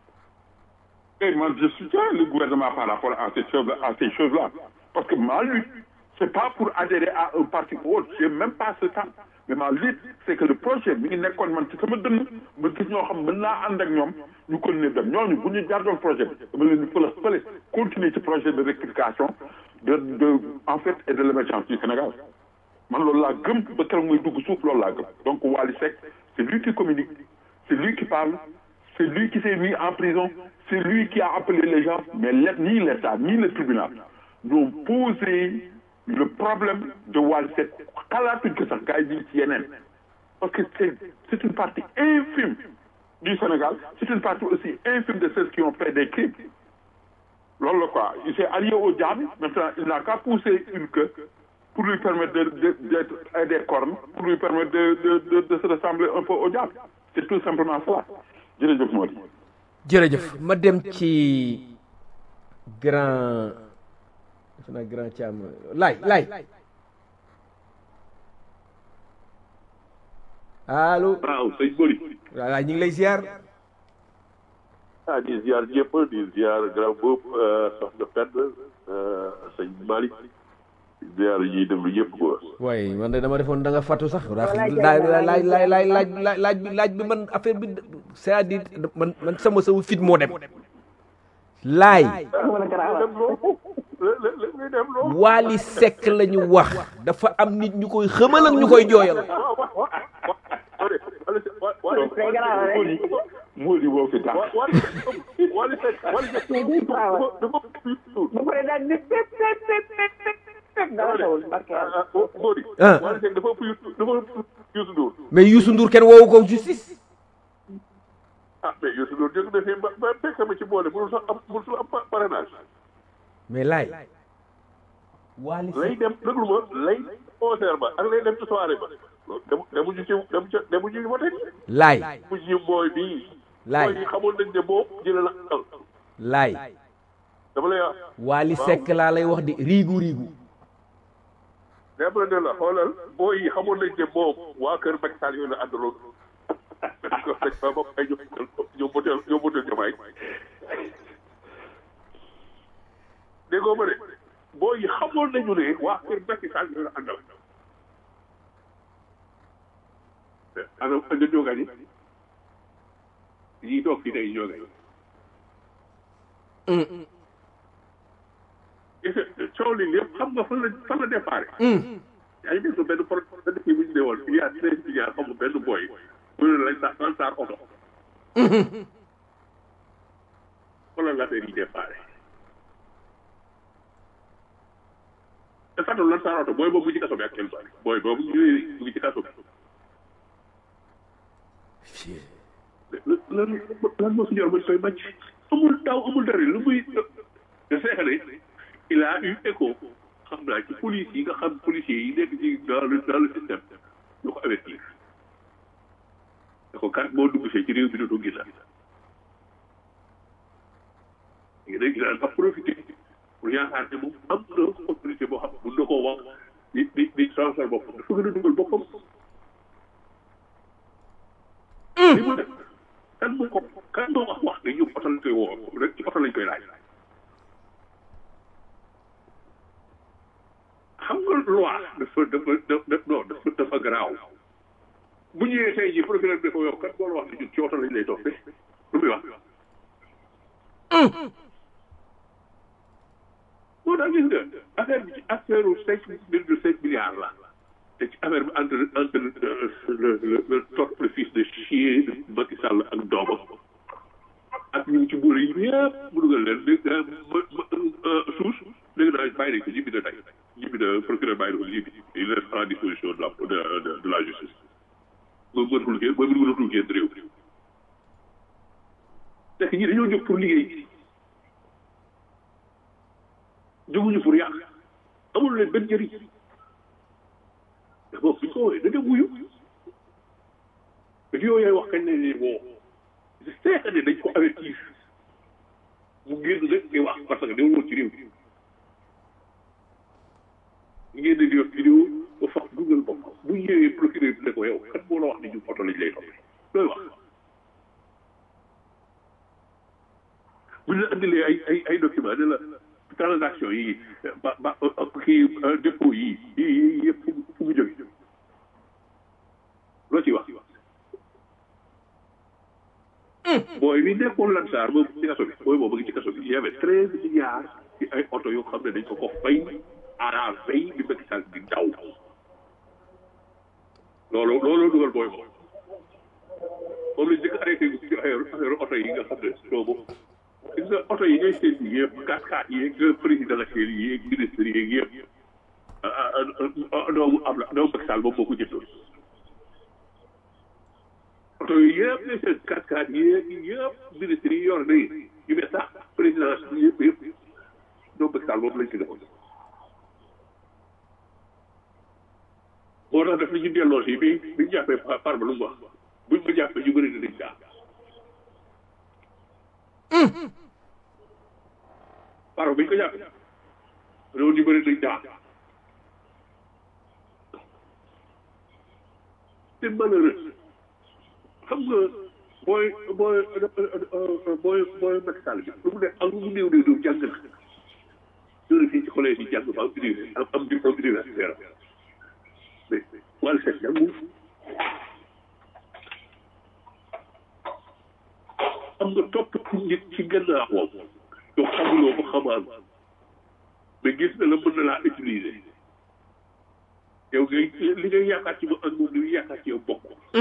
et moi je soutiens le gouvernement par rapport à ces choses à ces choses là parce que ma lutte c'est pas pour adhérer à un parti ou autre j'ai même pas ce temps mais ma lutte c'est que le projet mi ngi nekkoon man ci sama dënn ma gis ñoo xam mën naa ànd ak ñoom ñu continuer dem ñooñu bu ñu jàddoon projet bi dama leen di fële fële continuer ci projet de rectification de de en fait et de l'émergence du Sénégal man loolu laa gëm ba keroog muy dugg suuf loolu laa gëm donc Wally Seck c'est lui qui communique c'est lui qui parle c'est lui qui s'est mis en prison c'est lui qui a appelé les gens mais let- ni l'État ni le tribunal n'ont posé le problème de Wally Seck xalaatuñ ko sax gars yi ñu ci yeneen parce que c'est c'est une partie infime du Sénégal c'est une partie aussi infime de ceux qui ont fait des crimes loolu la quoi il s'est allié au diable maintenant il n'a qu'à pousser une queue pour lui permettre de de d'être et des cornes pour lui permettre de de de de se ressembler un peu au diable c'est tout simplement cela jërëjëf moo di
jërëjëf ma dem ci grand defe naa grand Thiam laay laay allo
waaw sëñ Bori
waaw laay ñu ngi lay ziar
ah di ziar ñëpp di ziar grand boub soxna Pend sëñ Malick di ziar ñiy déglu ñëpp quoi.
waaye man de dama defoon da nga fàttu sax ndax laaj laaj laaj laaj laaj laaj bi laaj bi man affaire bi c'est-à-dire man man sama sama fit moo dem laay Wally Seck la ñu wax dafa am nit ñu koy xëmal ak ñu koy jooyal
moo di boo fi tax
Wally Seck Wally Seck dafa dafa
ba pare daal di pep pep pep pep pep pep dara xewul barke yàlla.
Bori
Ah.
Wally Seck dafa ëpp Youssou dafa ëpp Youssou Ndour
mais Youssou Ndour kenn woowu ko justice
ah mais Youssou Ndour jóg na fi ba ba fekk ma ci boole mënul sax am mënul sax am pa- parrainage
mais laay Wally
lay
Seck
dem déglu ma lay concert ba ak lay dem ci soirée ba loolu dem demuñu ci dem ca demuñu ci vote
laay
demuñu booy bii
laay
booy yi xamoon nañ ne boobu dina la al
laay
dama lay wax
Wally Seck laa lay wax di riigu riigu
dama la ne la xoolal booy yi xamoon nañ ne moom waa kër Macky Sall yooyu la àndaloon dañ ko dañ ba bopp ay ñoom ñoom motel ñoom motel jamaay déggoo ma de booy yi xamoon nañu ne waa kër Macky Sall yooyu la àndal ana ana jógañ yi ñii toog fii tey jógañ coow li lépp xam nga fan la fan la déparé yaa ngi déglu benn pro benn kii bu ñu ne woon il y a treize milliards xam nga benn boy mu ne lañ sa lan saar oto wala l'affaire yi déparé te fàttali lan saar oto booy boobu mu ngi ci kaso bi actuellement booy boobu ñu mu ngi ci kaso bi lan lan moo fi ñor ba ñu koy màcc amul taw amul dara lu muy de seexale il a eu écho xam naa ci police yi nga xam policiers yi nekk ci dans le dans le système ñu ko avertir ne ko kat boo dugg see ci réew bi dootoo gis la léegi nag daan fa profité pour yaakaar ne moom am na autorité boo xam mun na koo wax di di di transfert boppam dafa gën a dugal boppam li mu def kan moo ko kan moo wax wax ne ñu oto lañ koy woo rek ci oto lañ koy laaj xam nga loi dafa dafa dafa non dafa dafa garaaw bu ñëwee tey jii procureur bi ko yow kat boo la wax ne ñun ci oto lañ lay toppee lu muy wax. moo tax gis nga affaire bi ci affaire u cinq virgule cinq milliards la te ci affaire bi entre entre le le le torpe le fils de chien de Macky Sall ak doomam ak ñu ci boole yi yëpp mu dugal leen dégg nga suus dégg naa bàyyi nañ ko ñibbi na tey ñibbi na procureur bàyyi na ko ñibbi il reste à la disposition de la de de la justice moom mënatul génn moom mënatul génn réew te ñi dañoo jóg pour liggéey jóguñu pour yàq amul leen benn njëriñ te boobu bi ko woowee da dem wuyu vidéo yooyu wax kañ ne ni bon c'est que ne dañ ko avertir mu génn nag di wax parce que dewul woon ci réew mi ngeen di def vidéo ba fax dugal bopp bu ñëwee procureur bi ne ko yow kat moo la wax ni ñu photo lañ lay toppee looy wax bu ñu la andilee ay ay ay document ne la transaction yi ba ba kii dépôt yi yi yëpp fu mu jóge loo ci wax booy bi nekkoon lansaar boobu ci kaso bi booy boobu ngi ci kaso bi y avait treize milliards ci ay oto yoo xam ne dañ ko ko fay à la veille bi Macky Sall di daw loolu loolu dugal booy boobu moom lañ njëkk arrêté ci affaire affaire oto yi nga xam ne boobu gis nga oto yi ngay seen yi yëpp quatre quatre yeeg président la seen yi yeeg ministre yeeg yëpp doomu am la doomu Macky Sall moom moo ko jëndoon oto yi yëpp ngay seen quatre quatre yeeg yëpp ministre yi yor nañu yu mel sax président yëpp yëpp doomu Macky Sall moom lañ ci defoon moo tax daf ñu delloo si bi bi ñu jàppee par ba lu mu wax buñ ko jàppee ñu bëri dinañ daal paro bi ñu ko jàppee loolu ñu bëri dañ daal c'est malheureux xam nga booy booy booy booy Macky Sall bi lu mu ne ak lu mu néew néew néew jàng na ñoo fii ci collège yi jàng ba am université am am diplôme universitaire mais wàllu seet jàngul am nga topp nit ci gannaawam yow xamuloo ko xamaan mais gis na la mën na laa utiliser yow ngay li ngay yaakaar ci moom ak moom li ngay yaakaar ci yow bokk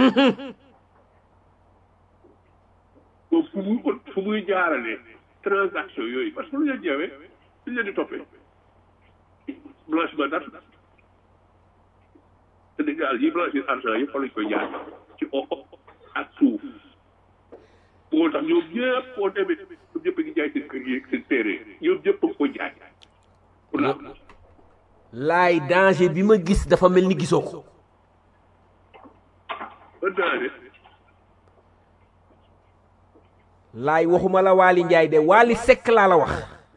moom fu muy fu muy jaarale transaction yooyu parce que lu leen jawee lu leen di toppee blanchiment d'argent Sénégal yi blanchir argent yëpp fa lañ koy jaar ci o ak suuf moo tax ñoom ñëpp boo demee ñoom ñëpp a ngi jaay seen kër yi ak seen téere ñoom ñëpp a ko jaay pour la
laay danger bi ma gis dafa mel ni gisoo ko
ba daane
laay waxuma la Waly Ndiaye de Waly Seck laa la wax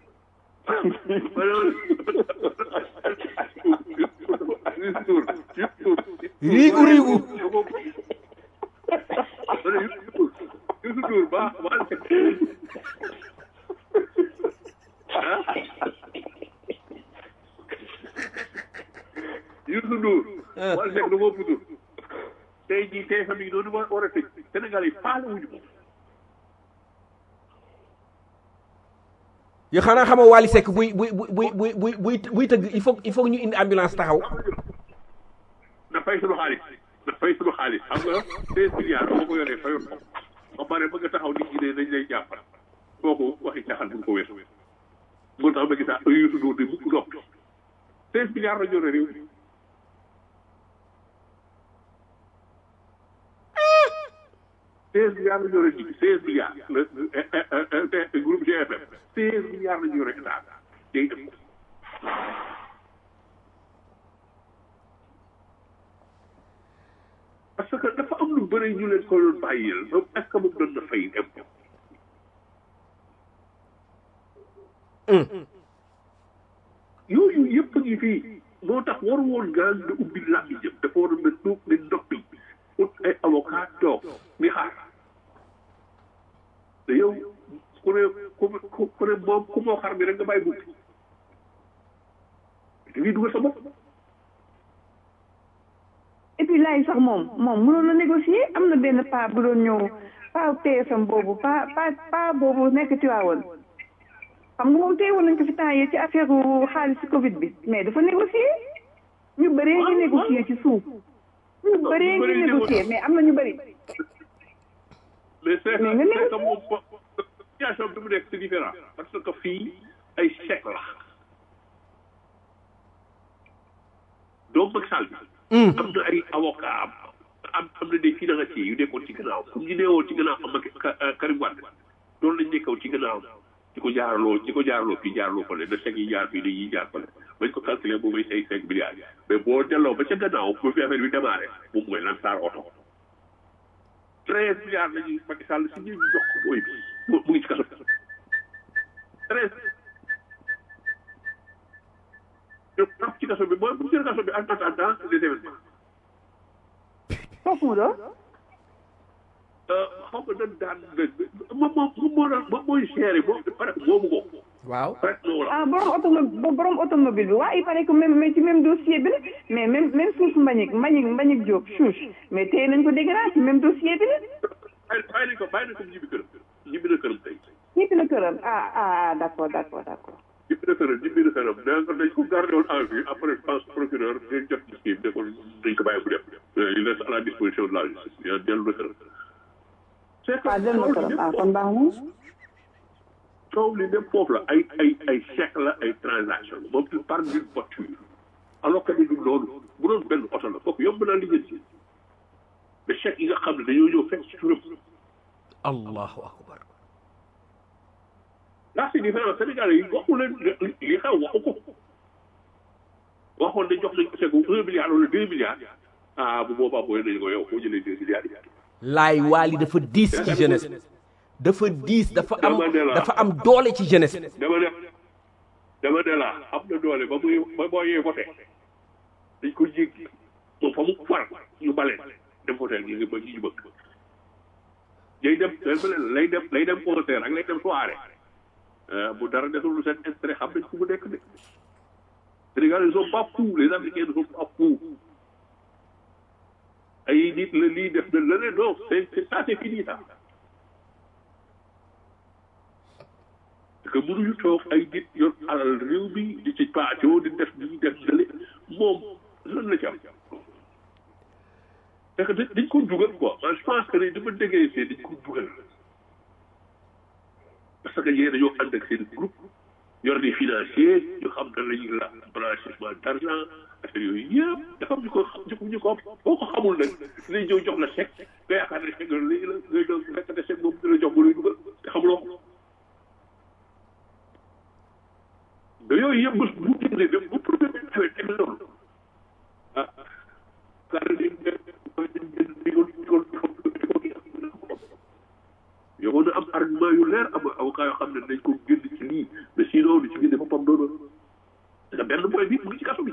riigu riigu
Youssou Ndour ba Waly Seck ah Youssou Ndour Waly Seck da koo putur tey jii tey famille noonu war war a tëj Sénégal yi faale wuñu ko
yoo xanaa xamoo Waly Seck buy buy buy buy buy buy buy tëgg il faut il faut ñu indi ambulance taxaw
na fay sunu xaalis na fay sunu xaalis xam nga seize milliards boo ko yoree fayoon ko ba pare bëgg a taxaw nit ñi ne dañ lay jàppal kooku waxi caaxaan bu ko weesu moo tax ma gis ah Youssou Ndour de mukk noppi seize milliards la jore réew seize milliards la jore nit seize milliards le groupe GFM seize milliards la jore état day def parce que dafa am lu bëri ñu leen ko doon bàyyil moom est ce que moom doon na fay impôt yooyu yëpp a ngi fii moo tax waru woon gaan na ubbi làmbi jëm dafa waroon na tuub ne noppi ut ay avocat toog mi xaar te yow ku ne ku ku ne moom ku moo xar mi rek nga bàyyi bukki da ngay dugal sa bopp
et puis laay sax moom moom mënoon na négocier am na benn pa bu doon ñëw pa TFM boobu pa pa pa boobu nekk Tiwaawoon xam nga moom teewoon nañ ko fi temps yi ci affaire xaalis ci Covid bi mais dafa négocier ñu bëree ngi négocier ci suuf ñu bëree ngi négocier mais am na ñu bëri
mais c'est
Mais nga
c'est
négocier.
que moom situation bi mu nekk c'est différent parce que fii ay chèque la donc Macky Sall bi am na ay avocat am am am na des financiers yu nekkoon ci gannaaw comme ñu neewoon ci gannaaw am ak Karim Wade loolu lañ nekkaw ci gannaaw di ko jaaraloo di ko jaaraloo fii jaaraloo fële na chèque yi jaar fii dañuy jaar fële bañ ko calculer boobu mooy cinq cinq milliards mais boo delloo ba ca gannaaw bu fi affaire bi démarré moom mooy lan saar oto treize milliards la ñuy Macky Sall si ñuy jox ko booy bi mu mu ngi ci kaso treize ñu am ci kaso bi mooy bu ci kaso bi en attendant les événements
foofu mu doon
xaw ma nan daan moom moom moom moo doon moom mooy géré moom pare moomu ko
waaw
pare moo la
ah borom automobile borom automobile bi waa il paraît que même mais ci même dossier bi la mais même même suuf Mbagnick Mbagnick Mbagnick Diop chouche mais téye nañ ko dégg naa ci même dossier bi la
bàyyi bàyyi nañ ko bàyyi nañ ko ñibbi këram ñibbi na këram tey
ñibbi na këram ah ah d' accord d' accord d' accord
ñibbi na këram ñibbi na këram nee nga dañ ko gardé woon en vue après je pense procureur dañ jot ci kii bi ne ko dañ ko bàyyi bu dem il reste à la disposition de la justice yaa dellu na këram c'est que
ah dem na këram ah kon baax na
coow li dem foofu la ay ay ay chèque la ay transaction la moom il parle d'une voiture alors que ni du loolu bu doon benn oto la kooku yomb naa liggéey mais chèque yi nga xam ne dañoo ñëw fekk ci turam
allahu akbar
là c'est différent Sénégal yi waxu leen li xew waxu ko waxoon ne jox nañ ko chèque un milliard wala deux milliards ah bu boobaa booy nañu ko yow foo jëlee deux milliards yi
laay waali dafa diis ci jeunesse dafa diis dafa am
Dama ne la.
dafa am doole ci jeunesse
dama ne dama ne la am na doole ba muy ba boo yee voté dañ ko jéggi moom fa mu far ñu balee dem voté ñu ngi ba ñu bëgg day dem lay dem lay dem concert ak lay dem soirée bu dara desul lu seen intérêt xam nañ fu mu nekk de Sénégal ils sont pas fous les Africains ne sont pas fous ay nit la lii def na leneen non c'est c'est ça c'est fini ça parce que mënuñu toog ay nit yor alal réew mi di ci paacoo di def di def dale moom lan la ci am parce que dañ dañ ko dugal quoi man je pense que ni dama déggee see dañ ko dugal parce que yéen dañoo ànd ak seen groupe yor des financiers ñu xam ne la ñuy la blanchissement d' argent affaire yooyu yëpp dafa am ñu ko xam ñu ko boo ko xamul nag lay ñëw jox la chèque nga yaakaar ne chèque lii la ngay doon fekk ne chèque moom dina jox ba lay dugal te xamuloo ko da yooyu yëpp bés bu génnee dem bu problème bi xewee teg loolu ah car di yow na am argument yu leer am avocat yoo xam ne dañ ko génn ci lii mais sinon du ci génne boppam doona nga benn boy bi mu ngi ci kaso bi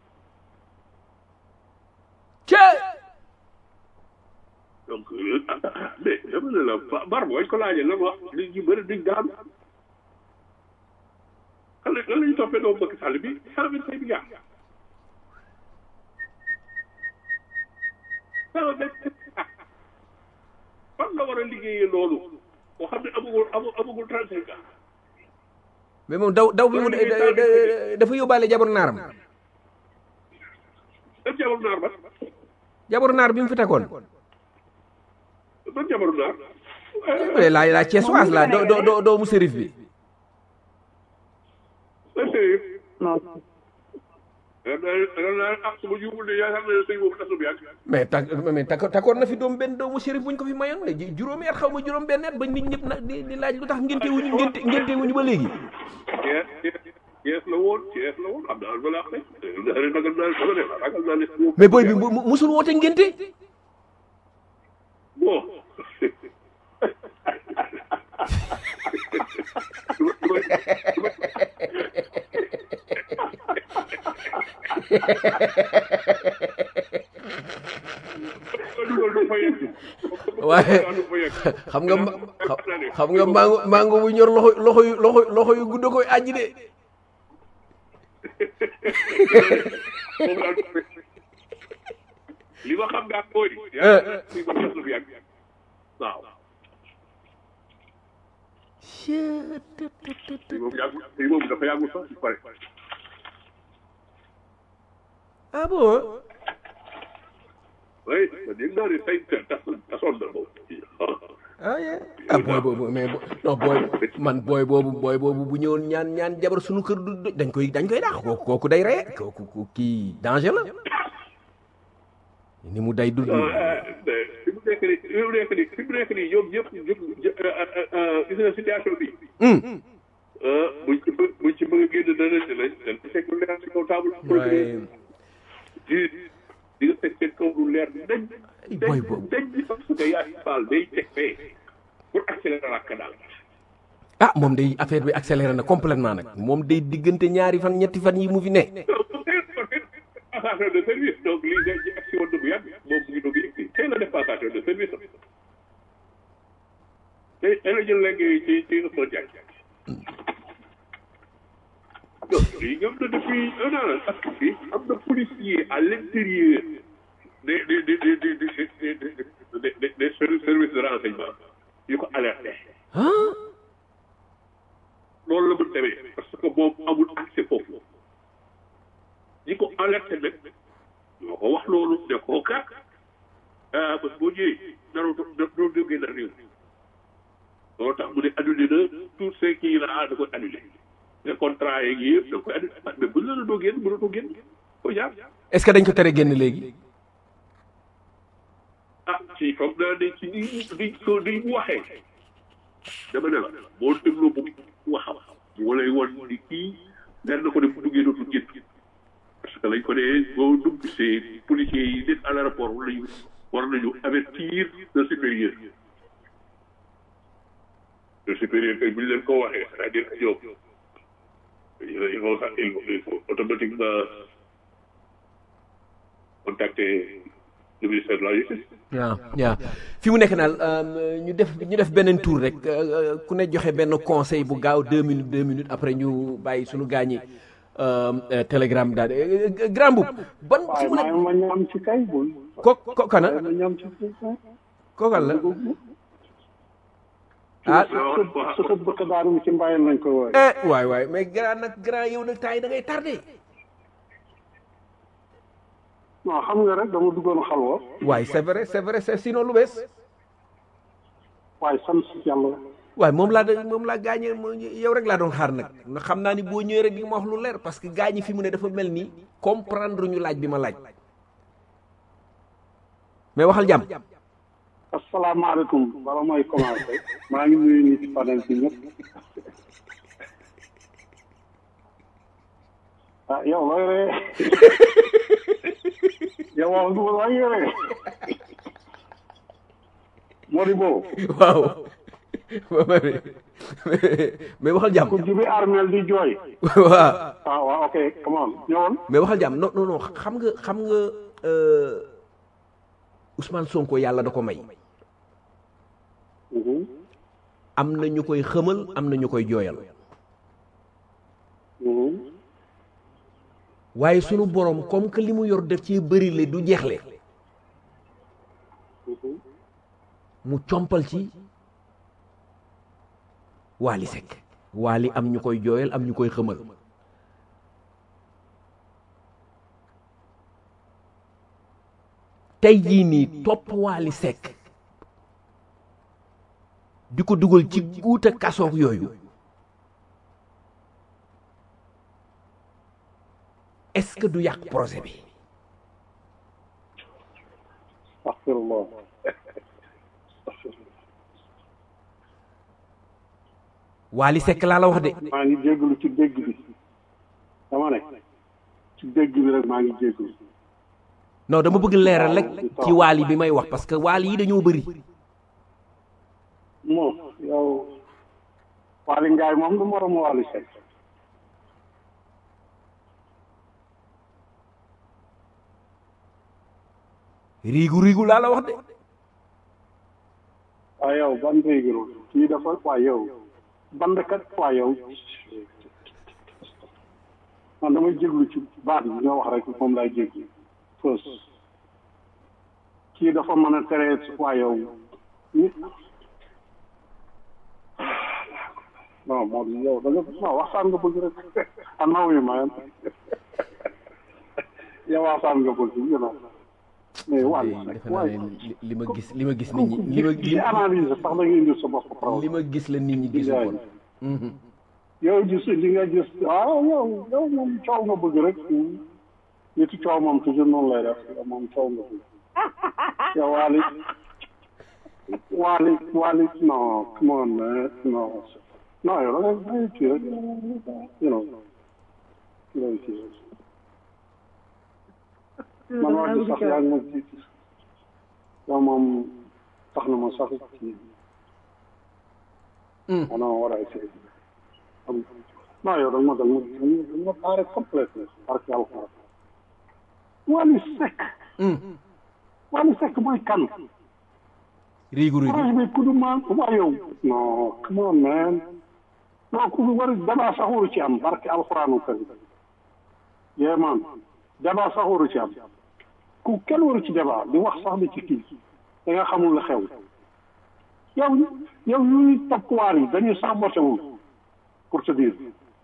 ce
donc mais dama ne la bar booy ko laajee lan wax nit ñi bëri dañ daan kan la lan la ñu toppee doomu Macky Sall bi cent vingt cinq milliards cent vingt cinq fan la war a liggéeyee loolu boo xam ne amagul amagul trente cinq ans
mais moom daw daw bi mu dafa yóbbaale jabaru naaram
ban jabaru naar ba
jabaru naar bi mu fi tegoon
ban jabaru naar
la la Thiessoise la do do do doomu sérif bi
ban sérieux
non
da naa ah su ma juumul de yaakaar naa ne sëy boobu tasu bi ak
mais tak mais tak takkoon na fi doom benn doomu sérif buñ ko fi mayoon léegi juróomi at xaw ma juróom benn at ba nit ñëpp nag di di laaj lu tax ngénte wuñu ngénte ngénte wuñu ba léegi
Cees la woon Cees la woon am naa balaa xëy ragal naa dama ne ragal naa ne
mais boy bi mu- musul woote ngénte
bon
waaye xam nga ma- xam- xam nga mango mango bu ñor loxo loxo yu loxo loxo yu gudd koy àjji de
moom daal li ma xam daal mooy.
Eh.
li ma xam lu yàgg waaw. lii moom yàggul lii moom dafa yàggul sax ci pare.
ah bon
oui man yëg naa ne say tas tasoon na moom.
ah yeah. ah booy boobu mais bo- non booy man booy boobu booy boobu bu ñëwoon ñaan ñaan jabar suñu kër du du- dañ koy dañ koy dàq kooku kooku day reye kooku ku- kii danger la ni mu day dund
fi mu nekk nii fi mu nekk nii fi mu nekk nii ñoom ñëpp ñëpp gis nga situation bi.
hum
buñ ci bëgg buñ ci bëgg a génn dana ci lañ dañ ko teg lu leer ci kaw table.
waaye
di di nga teg seen kaw lu leer dañ.
Ay, boy boobu.
dañ bi parce que yaa ngi baal day teg fee pour accélérer la daal.
ah moom day affaire bi accéléré na complètement nag moom day diggante ñaari fan ñetti fan yi mu fi ne
passation de service donc lii day ci action woon na bu yàgg moom mu ngi doog a egsi tey la def passation de service am tey tey la jël léegi ci ci Ousmane Diagne donc lii ñoom na depuis un an parce que fii am na policier à l'intérieur des des des des des des des des des services de renseignement yu ko alerté
ah
loolu la mu demee parce que moom amul accès foofu ñi ko alerté nag ñoo ko wax loolu ne koo kat ah bés boo ñëwee naroo naroo jógee na réew loolu tax mu ne annulé na tout ce qui la da koy annulé ne contrat yeeg yëpp da koy annulé mais bu la la doo génn mënatoo génn ko jaar
est-ce que dañ ko tere génn léegi
ah ci foog naa ne ci ni ni ko ni mu waxee dama ne la boo dégloo bu waxam moo lay won ni kii leer na ko ne bu duggee dootul génn parce que lañ ko ne boo dugg see policiers yi nekk à l'aéroport war nañu war nañu avertir le supérieur le supérieur kay bu ñu leen ko waxee c'est-à-dire que ñoom il faut il faut il faut automatiquement contacter le ministère de la justice
waaw waaw fi mu nekk naal ñu def ñu def beneen tour rek euh, ku ne joxe benn conseil bu gaaw deux minutes deux minutes après ñu bàyyi suñu gaañi télégramme daal Euh, euh, grand boub ban fi
waaye
mu
maa
nekk
ma ñam ci kay bul
ko ko kana
ma ñam ci kay
kookal la ah
sa sa bëkk daarum ci mbayam lañ ko wooye
eh waay waay mais grand nag grand yow nag temps yi da ngay tardé
non xam nga rek dama duggoon xalwa
waay c'est vrai c'est vrai c'est sinon lu bees
waaye sant si yàlla
waaye moom laa da moom laa gaañee mo- yow rek laa doon xaar nag ndax xam naa ni boo ñëwee rek di nga ma wax lu leer parce que gaañi fi mu ne dafa mel ni comprendre ñu laaj bi ma laaj mais waxal jàmm
asalaamaaleykum bala mooy commencé maa ngi nuyu nit ci panel bi ñëpp ah yow looy ree yow wax nga looy ree Modibo
waaw mais waxal jàmm
ku jibi armel di jooy
waaw
ah waaw ok come on ñëwoon
mais waxal jàmm non non non xam nga xam nga euh, Ousmane Sonko yàlla da ko may
Mhm,
am na ñu koy xëmal am na ñu koy jooyal
mhm.
waaye sunu borom comme que li mu yor def ci bëri le du jeexle mu compal ci waali sekk waali am ñu koy jooyal am ñu koy xëmal tey jii nii topp waali sekk di ko dugal ci guuta kasoog yooyu est-ce que du yàq projet bi
astaghfirullah
waali sekk laa la wax de
maa ngi jégalu ci dégg bi dama ne ci dégg bi rek maa ngi jégalu
non dama bëgg leeral rek ci waali bi may wax parce que waali yi dañoo bëri
moom yow Waly Ngaye moom du moromu Waly Seck
riigu riigu laa la wax de
waaye yow ban réegiro kii dafa waa yow bandkat waa yow man damay jéglu ci baat bi nga wax rek moom laay jéglu first kii dafa mën a tere waa yow ni non moom yow da nga non waxtaan nga bëgg rek I know you man yow waxtaan nga bëgg you know mais waa
defe naa ne li- li ma gis li ma gis nit ñi li ma
ci analyse sax da nga indi sa bopp
li
problème
ma gis la nit ñi gisu woon
yow gis li nga gis ah yow yow moom coow nga bëgg rek nitu coow moom toujours noonu lay def yow moom coow nga bëgg yow waali waali waali non come on man non non yow da ngay da ngay kii rek you know da ngay kii rek man wax ji sax yaa ngi ma jiit yow moom tax na ma sax kii I don't know what I say. Um, non yow da nga ma da nga ma da nga ma paare complètement parce que alxuraan Wally Seck Wally Seck mooy kan
riigu riigu
projet bi ku du maan waa yow non come on man non ku war débat sax waru ci am barke alxuraanu karim yee man débat sax waru ci am ku kenn waru ci débat di wax sax di ci kii da nga xamul la xew yow yow ñuy toppwaar yi dañuy saboté wul pour te dire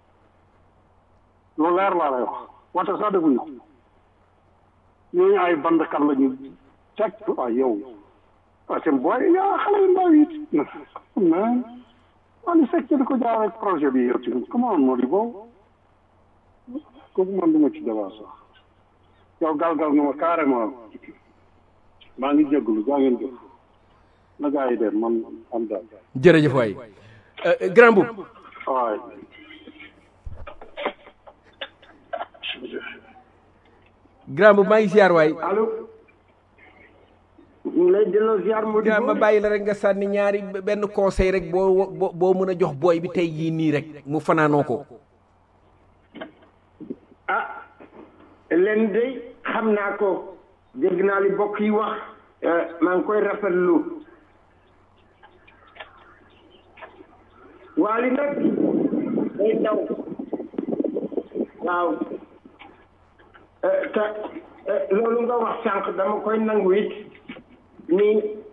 lu leer laa lay wax wante sax defuñu ko ñooñu ay bandkat la ñu teg waaw yow waaw seen booy yaa xale yu ndaw yi mais waa li fekk di ko jaar ak projet bi yow tamit comment moo di boobu kooku man duma ci débat sax yow galgal nga ma carrément maa ngi jégalu jaa ngeen jëf na gaa yi dem man am daal
jërëjëf waay Euh, grand boub
waay
grand boub maa ngi ziar waay
allo ñu ngi lay delloo ziar moo di
grand ma bàyyi la rek nga sànni ñaari benn conseil rek boo boo boo mën a jox booy bi tey jii nii rek mu fanaanoo ko
ah leen de xam naa ko dégg naa li bokk yi wax eh, maa ngi koy rafetlu waali nag day daw waaw Eh, te eh, loolu nga wax sànq dama koy nangu it ni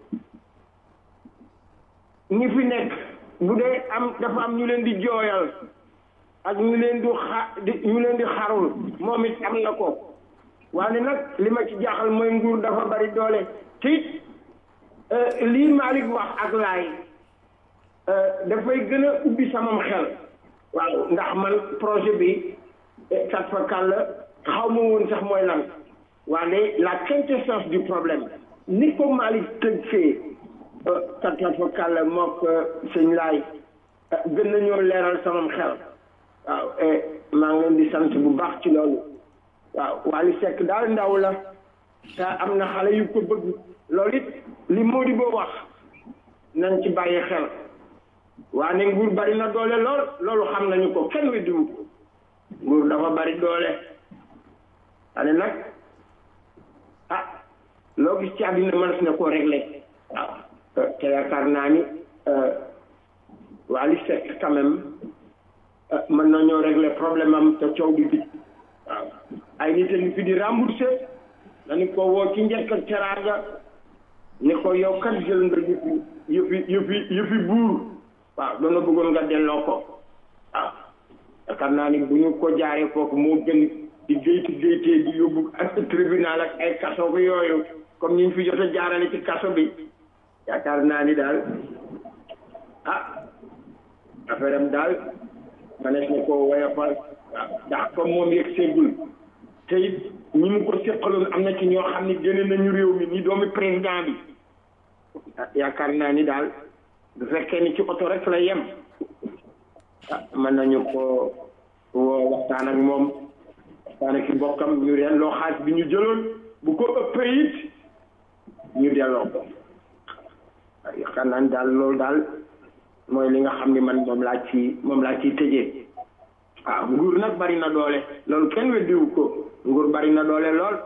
ñi fi nekk bu dee am dafa am ñu leen di jooyal ak ñu leen di xa di ñu leen di xarul moom it am na ko waaye nag li ma ci jaaxal mooy nguur dafa bari doole te it eh, lii Malick wax ak laay eh, dafay gën a ubbi samam xel waaw ndax man projet bi eh, kat fa kàll xaw ma woon sax mooy lan waaye la quintessence du problème ni ko Malick tëj fee kat fa kàll mook sëñ laay eh, gën nañoo leeral samam xel waaw eh, maa ngi leen di sant bu baax ci loolu waaw Wally Seck daal ndaw la te am na xale yu ko bëgg loolu it li Mody boo wax nañ ci bàyyi xel waa ne nguur bari na doole lool loolu xam nañu ko kenn weddiwu ko nguur dafa bari doole ane nag ah loo gis ci àddina mënees na koo réglé waaw te yaakaar naa ni Wally Seck quand même mën nañoo régler problème am te coow bi bi waaw ay nit a ngi fi di remboursé dañu ko woo ci njëkk ak teraanga ni ko yow kat jël nga yëfi yëfi yëfi yëfi buur waaw dana bëggoon nga delloo ko waaw yaakaar naa ni bu ñu ko jaaree foofu moo gën di géyti géytee di yóbbu ak tribunal ak ay kaso bi yooyu comme ñu fi jot a jaarale ci kaso bi yaakaar naa ni daal ah affaire am daal manees na koo woyofal waaw ndax comme moom yegg seegul te it ñi mu ko seqaloon am na ci ñoo xam ne génne nañu réew mi ni doomi président bi ah yaakaar naa ni daal bu fekkee ni ci oto rek la yem ah mën nañu ko woo waxtaan ak moom waxtaan ak mbokkam ñu reen loo xaalis bi ñu jëloon bu ko ëppee it ñu delloo ko waaw yaakaar naa ni daal loolu daal mooy li nga xam ni man moom laa ci moom laa ciy tëjee waaw nguur nag bari na doole loolu kenn weddiwu ko nguur bari na doole lool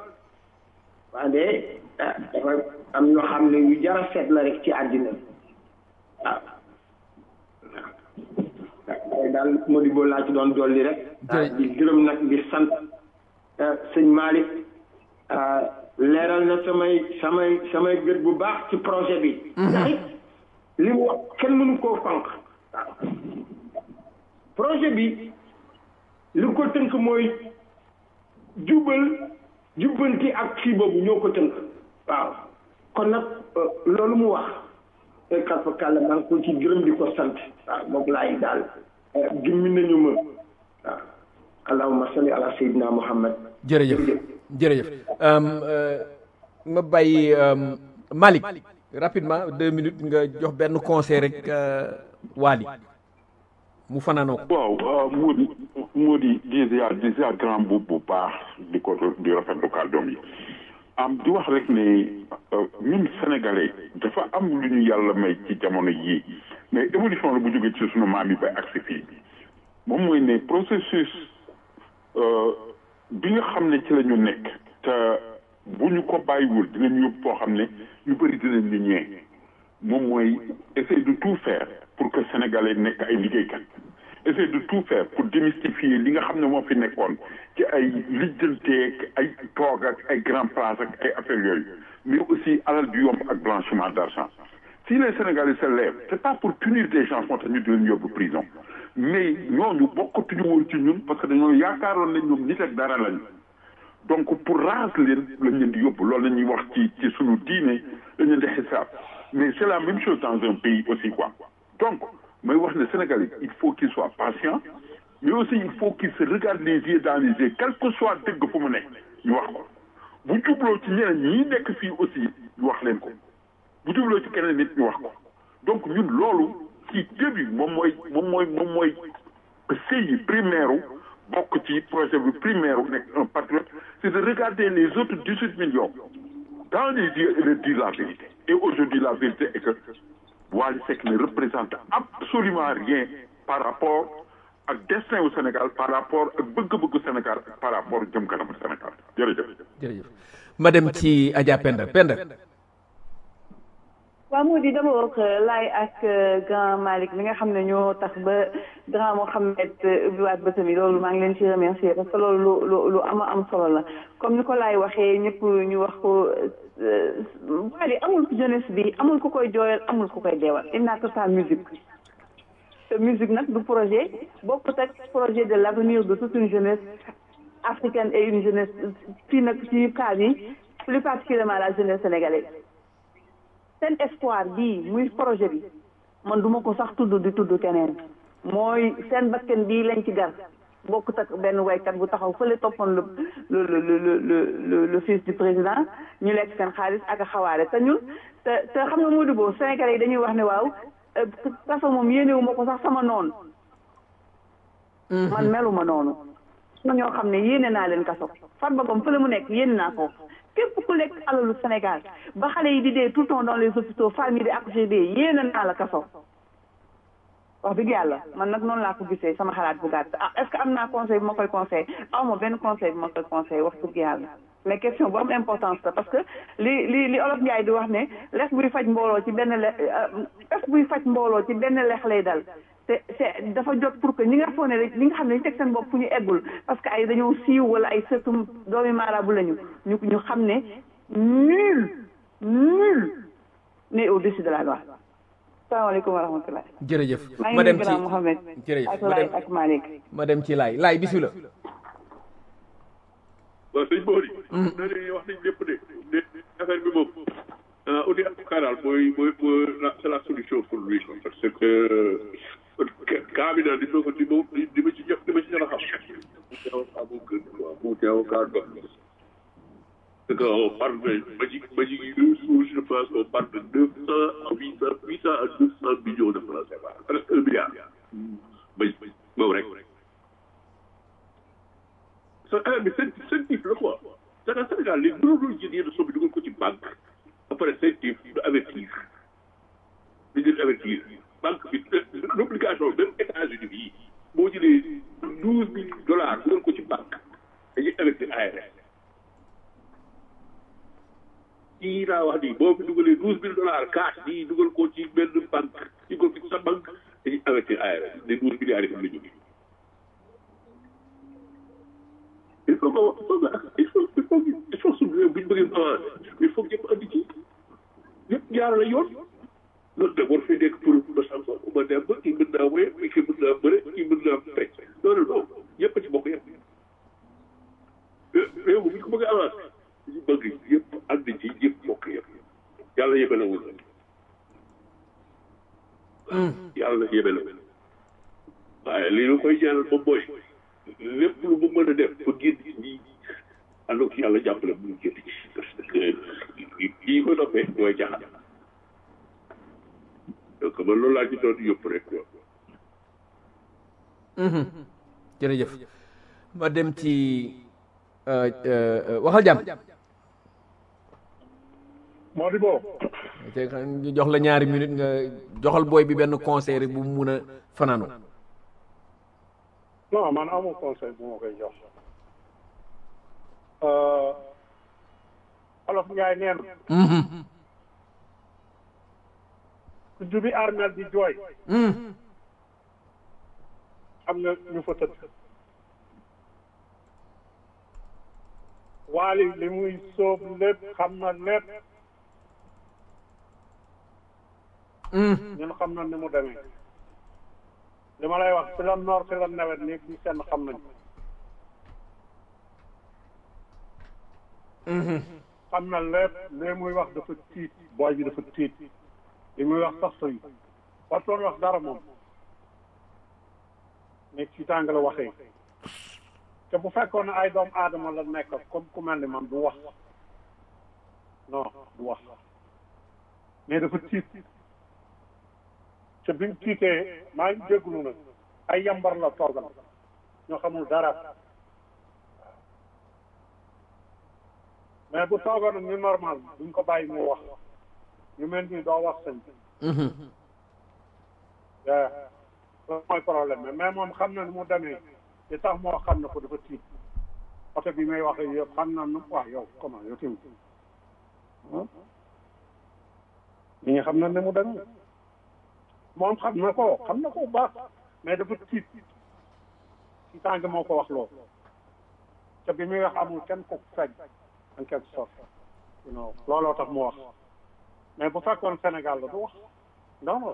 waaye dafa am ñoo xam ne yu jara seet la rek ci àddina waaw waaye daal Modibo laa ci doon dolli rek di gërëm nag di sant sëñ Malick leeral na samay samay samay gët bu baax ci projet bi ndax it li mu wax kenn mënu koo fanq waaw projet bi li ko tënk mooy jubal jubbanti ak kii boobu ñoo ko tënk waaw kon nag loolu mu wax kat fa kàlla maa ngi ko ci gërëm di ko sant waaw moom laay daal gimmi nañu ma waaw allahumma salli ala sayyidina muhammad
jërëjëf jërëjëf ma bàyyi Malick rapidement deux minutes nga jox benn conseil rek Waly mu fanaanoo ko
waaw moo di moo di déjà déjà grand bu bu baax di ko di rafetlu kàddoom yi am di wax rek ne ñun sénégalais dafa am lu ñu yàlla may ci jamono yii mais évolution la bu jógee ci sunu maam yi ba agsi fii moom mooy ne processus bi nga xam ne ci la ñu nekk te bu ñu ko bàyyiwul dinañ yóbbu foo xam ne ñu bëri dinañ ñu ñee moom mooy essayer de tout faire pour que sénégalais nekk ay liggéeykat essayer de tout faire pour démystifier li nga xam ne moo fi nekkoon ci ay lijjanteeg ay toog ak ay grand place ak ay affaires yooyu mais aussi alal du yomb ak blanchiment d'argent si les sénégalais se lèvent c'est pas pour punir des gens moo tax ñu di leen yóbbu prison mais ñooñu bokkatuñu woon ci ñun parce que dañoo yaakaaroon ne ñoom nit ak dara lañu donc pour raas leen lañ leen di yóbbu loolu la ñuy wax ci ci sunu diine lañ leen di xisaab mais c'est la même chose dans un pays aussi quoi donc mooy wax ne Sénégalais il faut qu'il soit patient mais aussi il faut qu'il se regarde les yeux dans les yeux quel que soit dëgg fu mu nekk ñu wax ko bu jubloo ci ñeneen ñi nekk fii aussi ñu wax leen ko bu jubloo ci keneen nit ñu wax ko donc ñun loolu ci début moom mooy moom mooy moom mooy sëyi primaire bokk ci projet bi primaire nekk un patriote c'est de regarder les autres dix-huit millions dans les yeux et de dire la vérité et aujourd'hui la vérité est que Wally Seck ne représente absolument rien par rapport ak destin au Sénégal par rapport ak bëgg-bëggu Sénégal ak par rapport jëm kanamu Sénégal jërëjëf.
jërëjëf ma dem ci Adja Penda Penda.
waaw moo di dama wax laay ak grand Malick mi nga xam ne ñoo tax ba grand Mohamed ubbiwaat bëtam yi loolu maa ngi leen ci remercier parce que loolu lu lu am am solo la comme ni ko laay waxee ñëpp ñu wax ko Wally amul jeunesse bi amul ku koy jooyal amul ku koy deewal il n'a que sa musique te musique nag du projet bokkut ak projet de l'avenir de toute une jeunesse africaine et une jeunesse fii nag ci cas bi plus particulièrement la jeunesse sénégalaise seen espoir bii muy projet bi man duma ko sax tudd di tudd keneen mooy seen bakken bii lañ ci gar bokkut ak benn waykat bu taxaw fële toppoon le le le le le fils du président ñu lekk seen xaalis ak a xawaare te ñun te te xam nga Modou Bo Sénégalais yi dañuy wax ne waaw kaso moom yéenewu ma ko sax sama noonu man meluma noonu na ñoo xam ne yéene naa leen kaso Farba Ngom fële mu nekk yéene naa ko képp ku lekk alalu Sénégal ba xale yi di dee tout le temps dans les hôpitaux femmes yi di accoucher dee yéene naa la kaso wax dëgg yàlla man nag noonu laa ko gisee sama xalaat bu gàtt ah est-ce que am naa conseil bu ma koy conseil aw ma benn conseil bu ma koy conseil wax dëgg yàlla mais question bu am importance la parce que li li li olof Njaay di wax ne lex buy faj mbooloo ci benn le lex buy faj mbooloo ci benn lex lay dal te te dafa jot pour que ñi nga foog ne rek ñi nga xam ne ñu teg seen bopp fu ñu eggul parce que ay dañoo siiw wala ay sëtum doomi maaraabu lañu ñu ñu xam ne nul nul n'est au-dessus de la loi salaamaaleykum wa rahmatulah.
jërëjëf
maa
ma
ngi
dem
nuyu
ci
grand Mohamed
jërëjëf
ak
ma
Laay
dem
ak Malick.
ma dem ci laay laay bisimilah.
waaw sëñ Bori. na ne wax nañ lépp de de affaire bi moom ah on est avocat daal mooy mooy mooy la c'est la solution pour lui quoi parce que cas bi daal di ma ko di ma di ma ci jox di ma ci jox a xam. mu teew a mu gën quoi mu teew kaa dox. parce que on parle de Magic Magic Ressources je pense qu'on parle de neuf cent à huit cent huit cent à neuf cent millions de francs CFA presque un milliard. bay moom rek. sa affaire bi seen seen tif la quoi c'est que Sénégal léegi mënuloo jël yenn somme bi dugal ko ci banque ba pare seen tif du avertir du jël avertir banque bi l'obligation même États-Unis bii boo jëlee douze mille dollars dugal ko ci banque dañuy avertir ARS kii laa wax nii boo fi dugalee douze mille dollars cash nii dugal ko ci benn banque dugal ko ci sa banque dañuy investir ARS des douze milliards yi fi mu la jógee il faut que il faut il faut il faut suñu réew bu ñu bëggee avancer il faut que ñëpp andi ci ñëpp jaarale yoon loolu nag war fee nekk pour ba sam ko ma dem ba kii mën naa wéy kii mën naa bëre kii mën naa fecc loolu non ñëpp a ci bokk yëpp réew mi bu ñu ko bëggee avancer ñu bëgg yëpp andi ci yëpp bokk yëpp yàlla yëbe la wul yàlla yëbe la waaye li ñu koy ñaanal moom mooy lépp lu mu mën a def ba génn ci ñi ànd ak yàlla jàppale mu génn ci parce que lii ko toppee mooy jaxal donc man loolu laa ci doon yóbbu rek quoi.
jërëjëf ma dem ci waxal jàmm
Modibo
te ñu jox la ñaari minute nga joxal booy bi benn conseil rek bu mu mun a fanaanu
non man amul conseil bu ma koy jox olof Njaay nee na ku jubi armel di jooy am na ñu fa tëdd waali li muy sóob lépp xam na lépp ñun xam na ni mu demee li ma lay wax ci la noor ci la nawet nii bi seen xam nañ xam na lépp li muy wax dafa tiit booy bi dafa tiit li muy wax sax sëy wartoon wax dara moom nekk ci tàng la waxee te bu fekkoon ne ay doomu aadama la nekk comme ku mel ni man du wax non du wax mais dafa tiit te bi mu tiitee maa ngi jégalu nag ay yambar la toogal ñoo xamul dara mais bu toogoon nag ñu normal duñ ko bàyyi mu wax ñu mel ni doo wax sëñ bi waaw loolu mooy problème bi mais moom xam na ni mu demee li tax moo xam na ko dafa tiit oto bi may wax yëpp xam na nu waaw yow comment yow tamit ñi nga xam na ni mu demee moom xam na ko xam na ko bu baax mais dafa tiit ci tàng moo ko wax loolu te bi muy wax amul kenn ko fekk en quelque sorte non looloo tax mu wax mais bu fekkoon Sénégal la du wax non non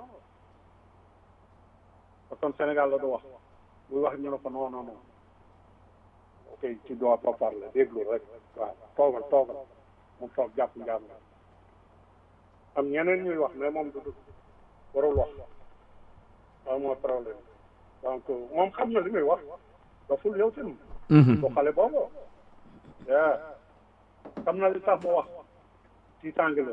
fekkoon Sénégal la du wax buy wax ñu ne ko non non non ok tu dois pas parler déglu rek waaw toogal toogal mu toog jàpp njaam nga am ñeneen ñuy wax mais moom du du warul wax waaw mooy problème donc moom xam na li muy wax daful yow tamit bu xale boobu yaa xam na li tax mu wax ci tàng la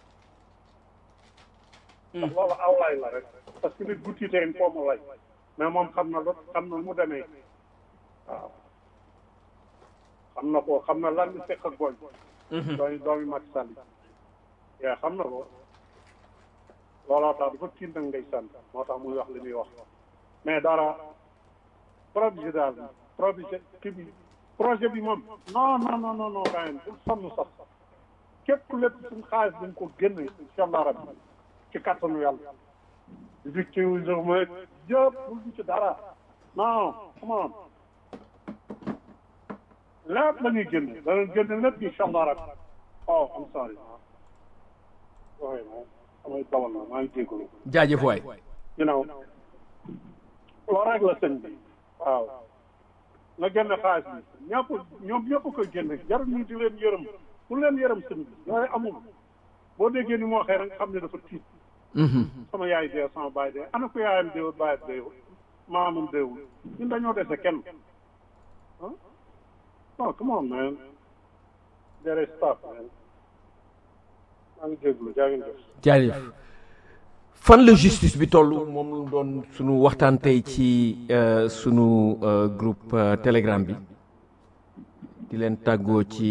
ndax loolu aw lay la rek parce que nit bu tiitee il faut mu lay mais moom xam na lu xam na mu demee waaw xam na ko xam na lan li fekk ak gooñ doomi doomi Macky Sall yaa xam na ko looloo tax dafa tiit nag ngay sant moo tax muy wax li muy wax mais dara projet daal projet kii bi projet bi moom non non non non non gars yi bul sonn sax képp lépp suñ xaalis dañ ko génne incha allah rabbi ci kattanu yàlla victime ma yëpp bul du ci dara non come on lépp la ñuy génne danañ génne lépp incha allah rabbi oh I'm sorry waaye moom damay dawal na maa ngi jégalu
jaajëf waay
you know loolu rek la sëñ bi waaw nga génne xaalis bi ñëpp ñoom ñëpp koy génne jarul ñu di leen yërëm pour leen yërëm sëñ bi yooyu amul boo déggee ni mu waxee rek xam ne dafa tiit sama yaay dee sama baay dee ana ko yaayam deewul baayam deewul maamam deewul ñun dañoo dese kenn ah non come on man there is stuff man maa ngi jégalu jaa ngeen jëf
jaajëf fan la justice bi toll moom lu doon sunu waxtaan tey ci sunu groupe telegram bi di leen tàggoo ci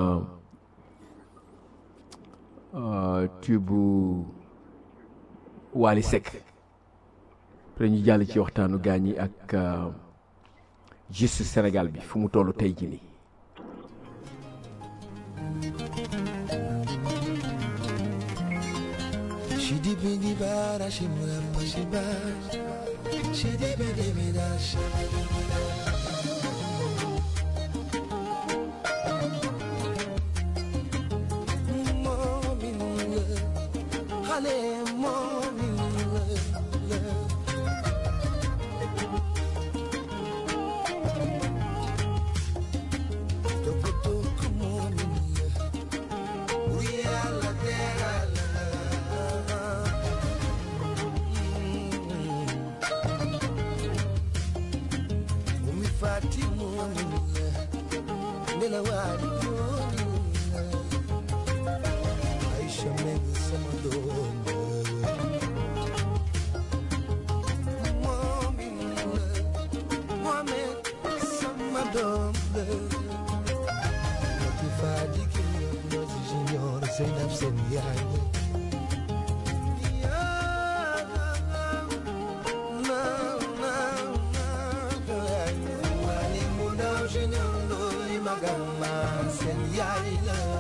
tubu Wally Seck après ñu jàll ci waxtaanu gaañ yi ak justice Sénégal bi fu mu toll tey ji nii
She Bidi bidi bara shimura pashiba Shidi bidi bida Morning love Honey, morning love Tokoto morning love We are la terra umifati munile nila wadi munile aisha mengi samadonda mominile mohamed samadonda wakifadi kinyozi junior zainab senyaye magama sen yaay la